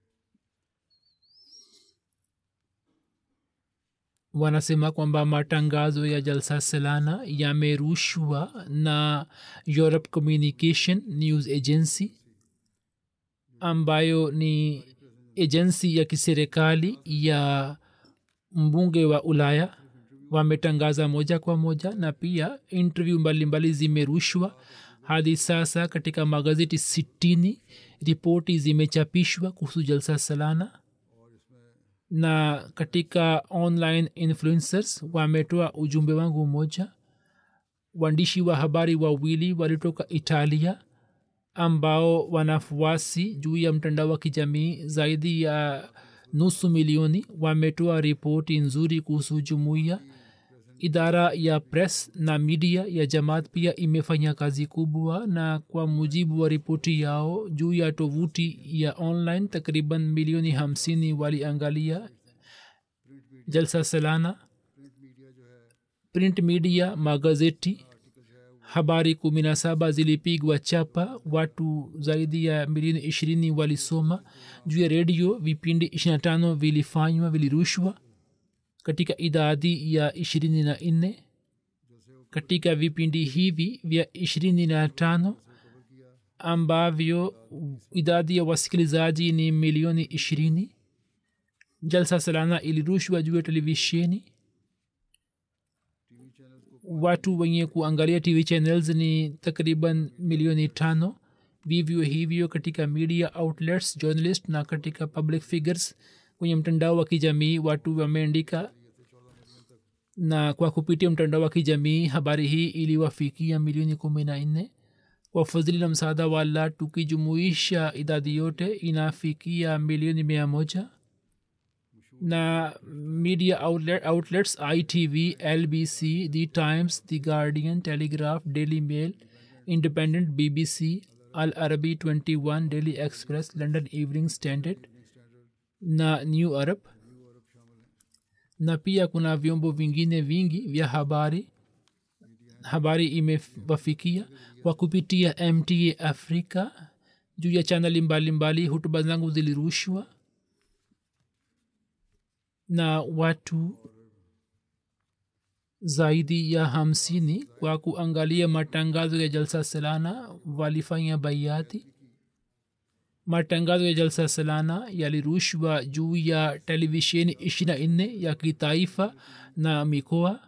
wanasema kwamba matangazo ya jalsa salana yamerushwa na europe communication news agency ambayo ni ejensi ya kiserikali ya mbunge wa ulaya wametangaza moja kwa moja na pia intervyu mbalimbali zimerushwa hadi sasa katika magazeti sitini ripoti zimechapishwa kuhusu jalsa salana na katika online influencers wametoa ujumbe wangu mmoja waandishi wa habari wawili walitoka italia ambao wanafuasi juu ya mtandao wa kijamii zaidi ya nusu milioni wametoa ripoti nzuri kuhusu jumuiya idara ya press na media ya jamaat pia imefanya kazi kubwa na kwa mujibu wa ripoti yao juu ya tovuti ya online takriban milioni hamsini waliangalia jalsa salana print media magazeti habari kumi na saba zilipigwa chapa watu zaidi ya milioni ishirini walisoma juu ya redio vipindi ishirina tano vilifanywa vilirushwa katika idadi ya ishirini na nne katika vipindi hivi vya ishirini na tano ambavyo idadi ya wasikilizaji ni milioni ishirini jalsa salana ilirushwa juu ya televisheni watu wenye kuangalia tv channels ni takriban milioni tano vivyo hivyo katika media outlets journalist na katika public figures kwenye mtandao wa kijamii watu wameandika na kwa kupitia mtandao wa kijamii habari hii iliwafikia milioni kumi na nne kwa fadhili na msaada wa allah tukijumuisha idadi yote inafikia milioni mia moja na media outlet, outlets itv lbc the times the guardian telegraph daily mail independent bbc al arabi 21 daily express london evening standard na new arab na pia kuna vyombo vingine vingi vya habari habari imewafikia kwa kupitia mta afrika juu ya chaneli mbalimbali hutuba zangu zilirushwa na watu zaidi ya hamsini kwa kuangalia matangazo ya jalsa salana walifanya baiati matangazo ya jalsa salana yalirushwa juu ya televisheni ishirina nne ya kitaifa na mikoa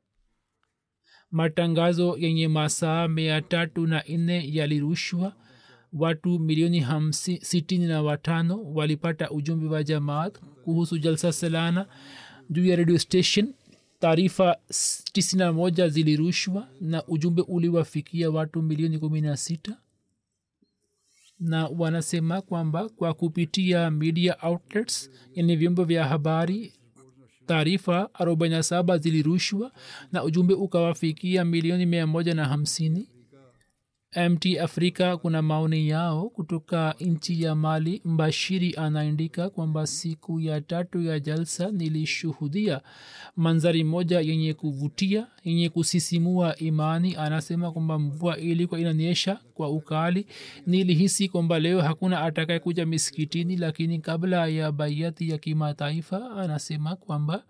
matangazo yenye masaa mia tatu na nne yalirushwa watu milioni hamsi, sitini na watano walipata ujumbe wa jamaat kuhusu jalsa salana juu ya radio station taarifa 91 zilirushwa na ujumbe uliwafikia watu milioni kumi na sita na wanasema kwamba kwa kupitia media outlets yani vyombo vya habari taarifa 47 zilirushwa na ujumbe ukawafikia milioni mia moja na hamsini mt afrika kuna maoni yao kutoka nchi ya mali mbashiri anaandika kwamba siku ya tatu ya jalsa nilishuhudia manzari moja yenye kuvutia yenye kusisimua imani anasema kwamba mvua ilikuwa inanyesha kwa ukali nilihisi kwamba leo hakuna atakaye kuja misikitini lakini kabla ya baiati ya kimataifa anasema kwamba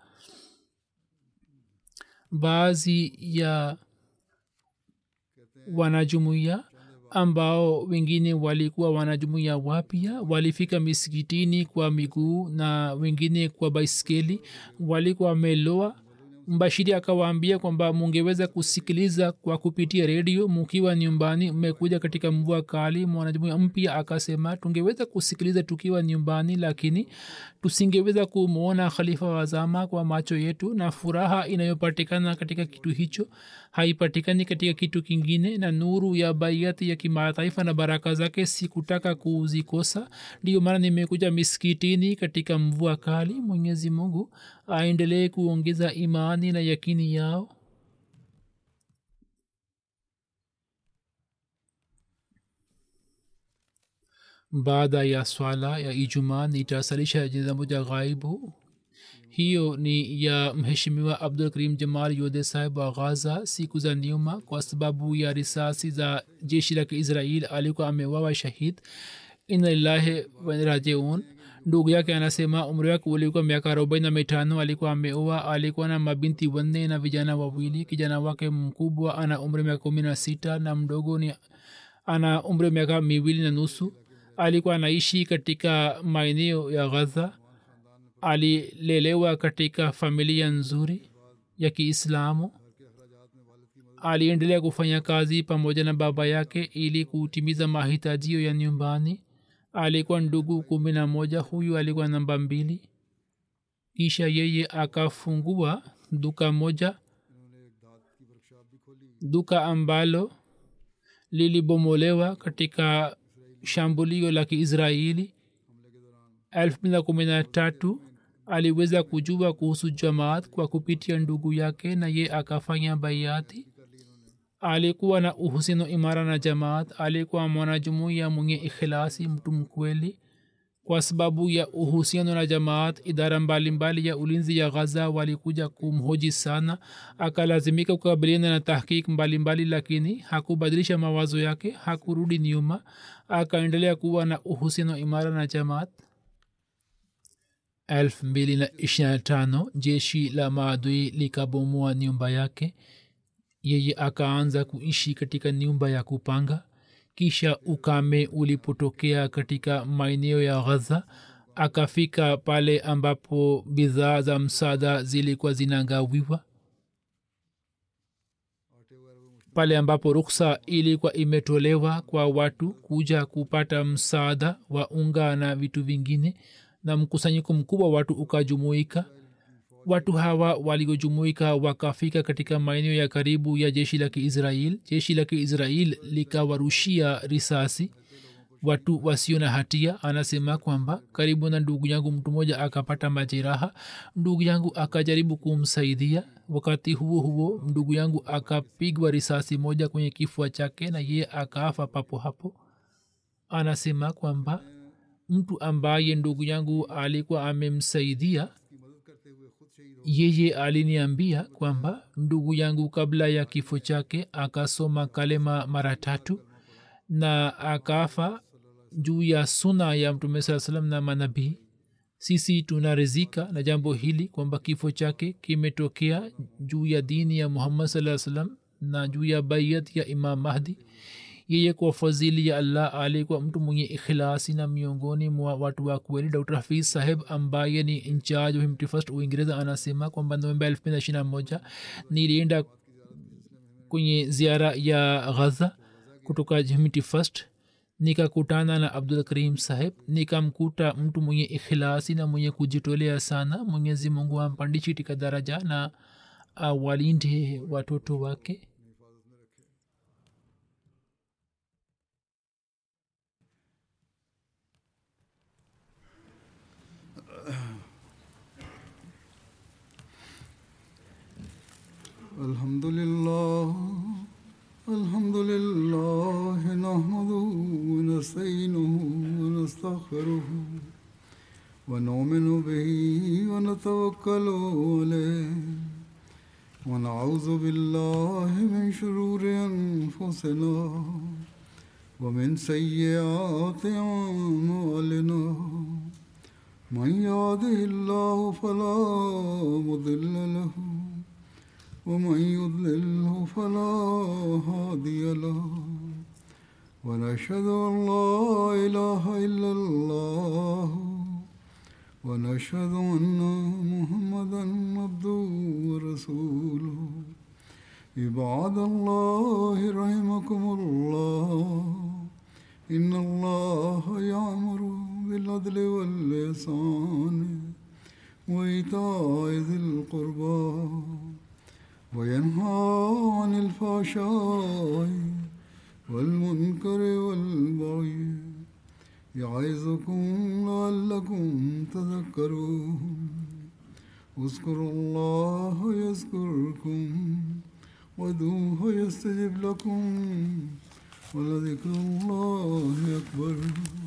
baadhi ya wanajumuiya ambao wengine walikuwa wanajumuiya wapya walifika misikitini kwa miguu na wengine kwa baiskeli walikuwa wameloa mbashiri akawaambia kwamba mungeweza kusikiliza kwa kupitia redio mukiwa nyumbani mmekuja katika mvua kali mwanajumuia mpya akasema tungeweza kusikiliza tukiwa nyumbani lakini tusingeweza kumwona khalifa wazama kwa macho yetu na furaha inayopatikana katika kitu hicho haipatikani katika kitu kingine na nuru ya baiati ya kimataifa na baraka zake sikutaka kuzikosa ndiyo maana nimekuja miskitini katika mvua kali mwenyezi mungu aendelee kuongeza imani na yakini yao baada ya swala ya ijumaa nitasalisha jina moja ghaibu hiyo ni ya mheshimiwa abdul karim jamal yodhe sahib wa ghaza siku za nyuma kwa sababu ya risasi za jeshi la kiisrael alikuwa amewawa shahid inalillahi warajiun ndugu yake anasema umri wake ulikuwa miaka arobaini na mitano alikuwa ameoa alikuwa na mabinti wanne na vijana wawili kijana wake mkubwa ana umri miaka kumi na sita na mdogo ni ana umri miaka miwili na nusu alikuwa anaishi katika maeneo ya ghaza alilelewa katika familia nzuri ya kiislamu aliendelea kufanya kazi pamoja na baba yake ili kutimiza mahitajio ya nyumbani alikuwa ndugu kumi na moja huyu alikuwa namba mbili kisha yeye akafungua duka moja duka ambalo lilibomolewa katika shambulio la kiisraeli elfu mbili na kumi na tatu aliweza kujua kuhusu jamaat kwa kupitia ndugu yake na ye akafanya baiati alikuwa na uhusiano imara na jamaat alikuwa mwanajumuiya mwenye ikhilasi mtu mkweli kwa sababu ya uhusiano na jamaat idara mbalimbali ya ulinzi ya ghaza walikuja kumhoji sana akalazimika kukabiliana na tahkik mbalimbali lakini hakubadilisha mawazo yake hakurudi nyuma akaendelea kuwa na uhusiano imara na jamaat elfu mbili na ishirina na tano jeshi la maadui likabomoa nyumba yake yeye akaanza kuishi katika nyumba ya kupanga kisha ukame ulipotokea katika maeneo ya ghaza akafika pale ambapo bidhaa za msaada zilikuwa zinagawiwa pale ambapo ruksa ilikuwa imetolewa kwa watu kuja kupata msaada wa unga na vitu vingine na mkusanyiko mkubwa watu ukajumuika watu hawa waliojumuika wakafika katika maeneo ya karibu ya jeshi la kiisrael jeshi la kiisrael likawarushia risasi watu wasio na hatia anasema kwamba karibu na ndugu yangu mtu mmoja akapata majeraha ndugu yangu akajaribu kumsaidia wakati huo huo ndugu yangu akapigwa risasi moja kwenye kifua chake na yeye akafa papo hapo anasema kwamba mtu ambaye ndugu yangu alikuwa amemsaidia yeye aliniambia kwamba ndugu yangu kabla ya kifo chake akasoma kalema mara tatu na akafa juu ya suna ya mtume saa salam na manabii sisi tunarizika na jambo hili kwamba kifo chake kimetokea juu ya dini ya muhammad saa salam na juu ya baiyat ya imam mahdi yeye kwa fadhili ya allah alikuwa mtu mwenye ikhilasi na miongoni mwa watu wa kweli dr hafiz saheb ambaye ni incharge wa himti first uingereza anasema kwamba novemba elfu mbili na ishiri na moja nilienda kwenye ziara ya ghaza kutoka himti first nikakutana na abdul karim saheb nikamkuta mtu mwenye ikhilasi na mwenye kujitolea sana mwenyezi mungu ampandishe katika daraja na awalinde watoto wake الحمد لله الحمد لله نحمده ونستعينه ونستغفره ونؤمن به ونتوكل عليه ونعوذ بالله من شرور انفسنا ومن سيئات اعمالنا من يهده الله فلا مضل له ومن يضلله فلا هادي له ونشهد ان لا اله الا الله ونشهد ان محمدا عبده ورسوله عباد الله رحمكم الله ان الله يامر بالعدل واللسان وايتاء ذي القربى وينهى عن الفحشاء والمنكر والبغي يعظكم لعلكم تذكرون اذكروا الله يذكركم ودوه يستجب لكم ولذكر الله أكبر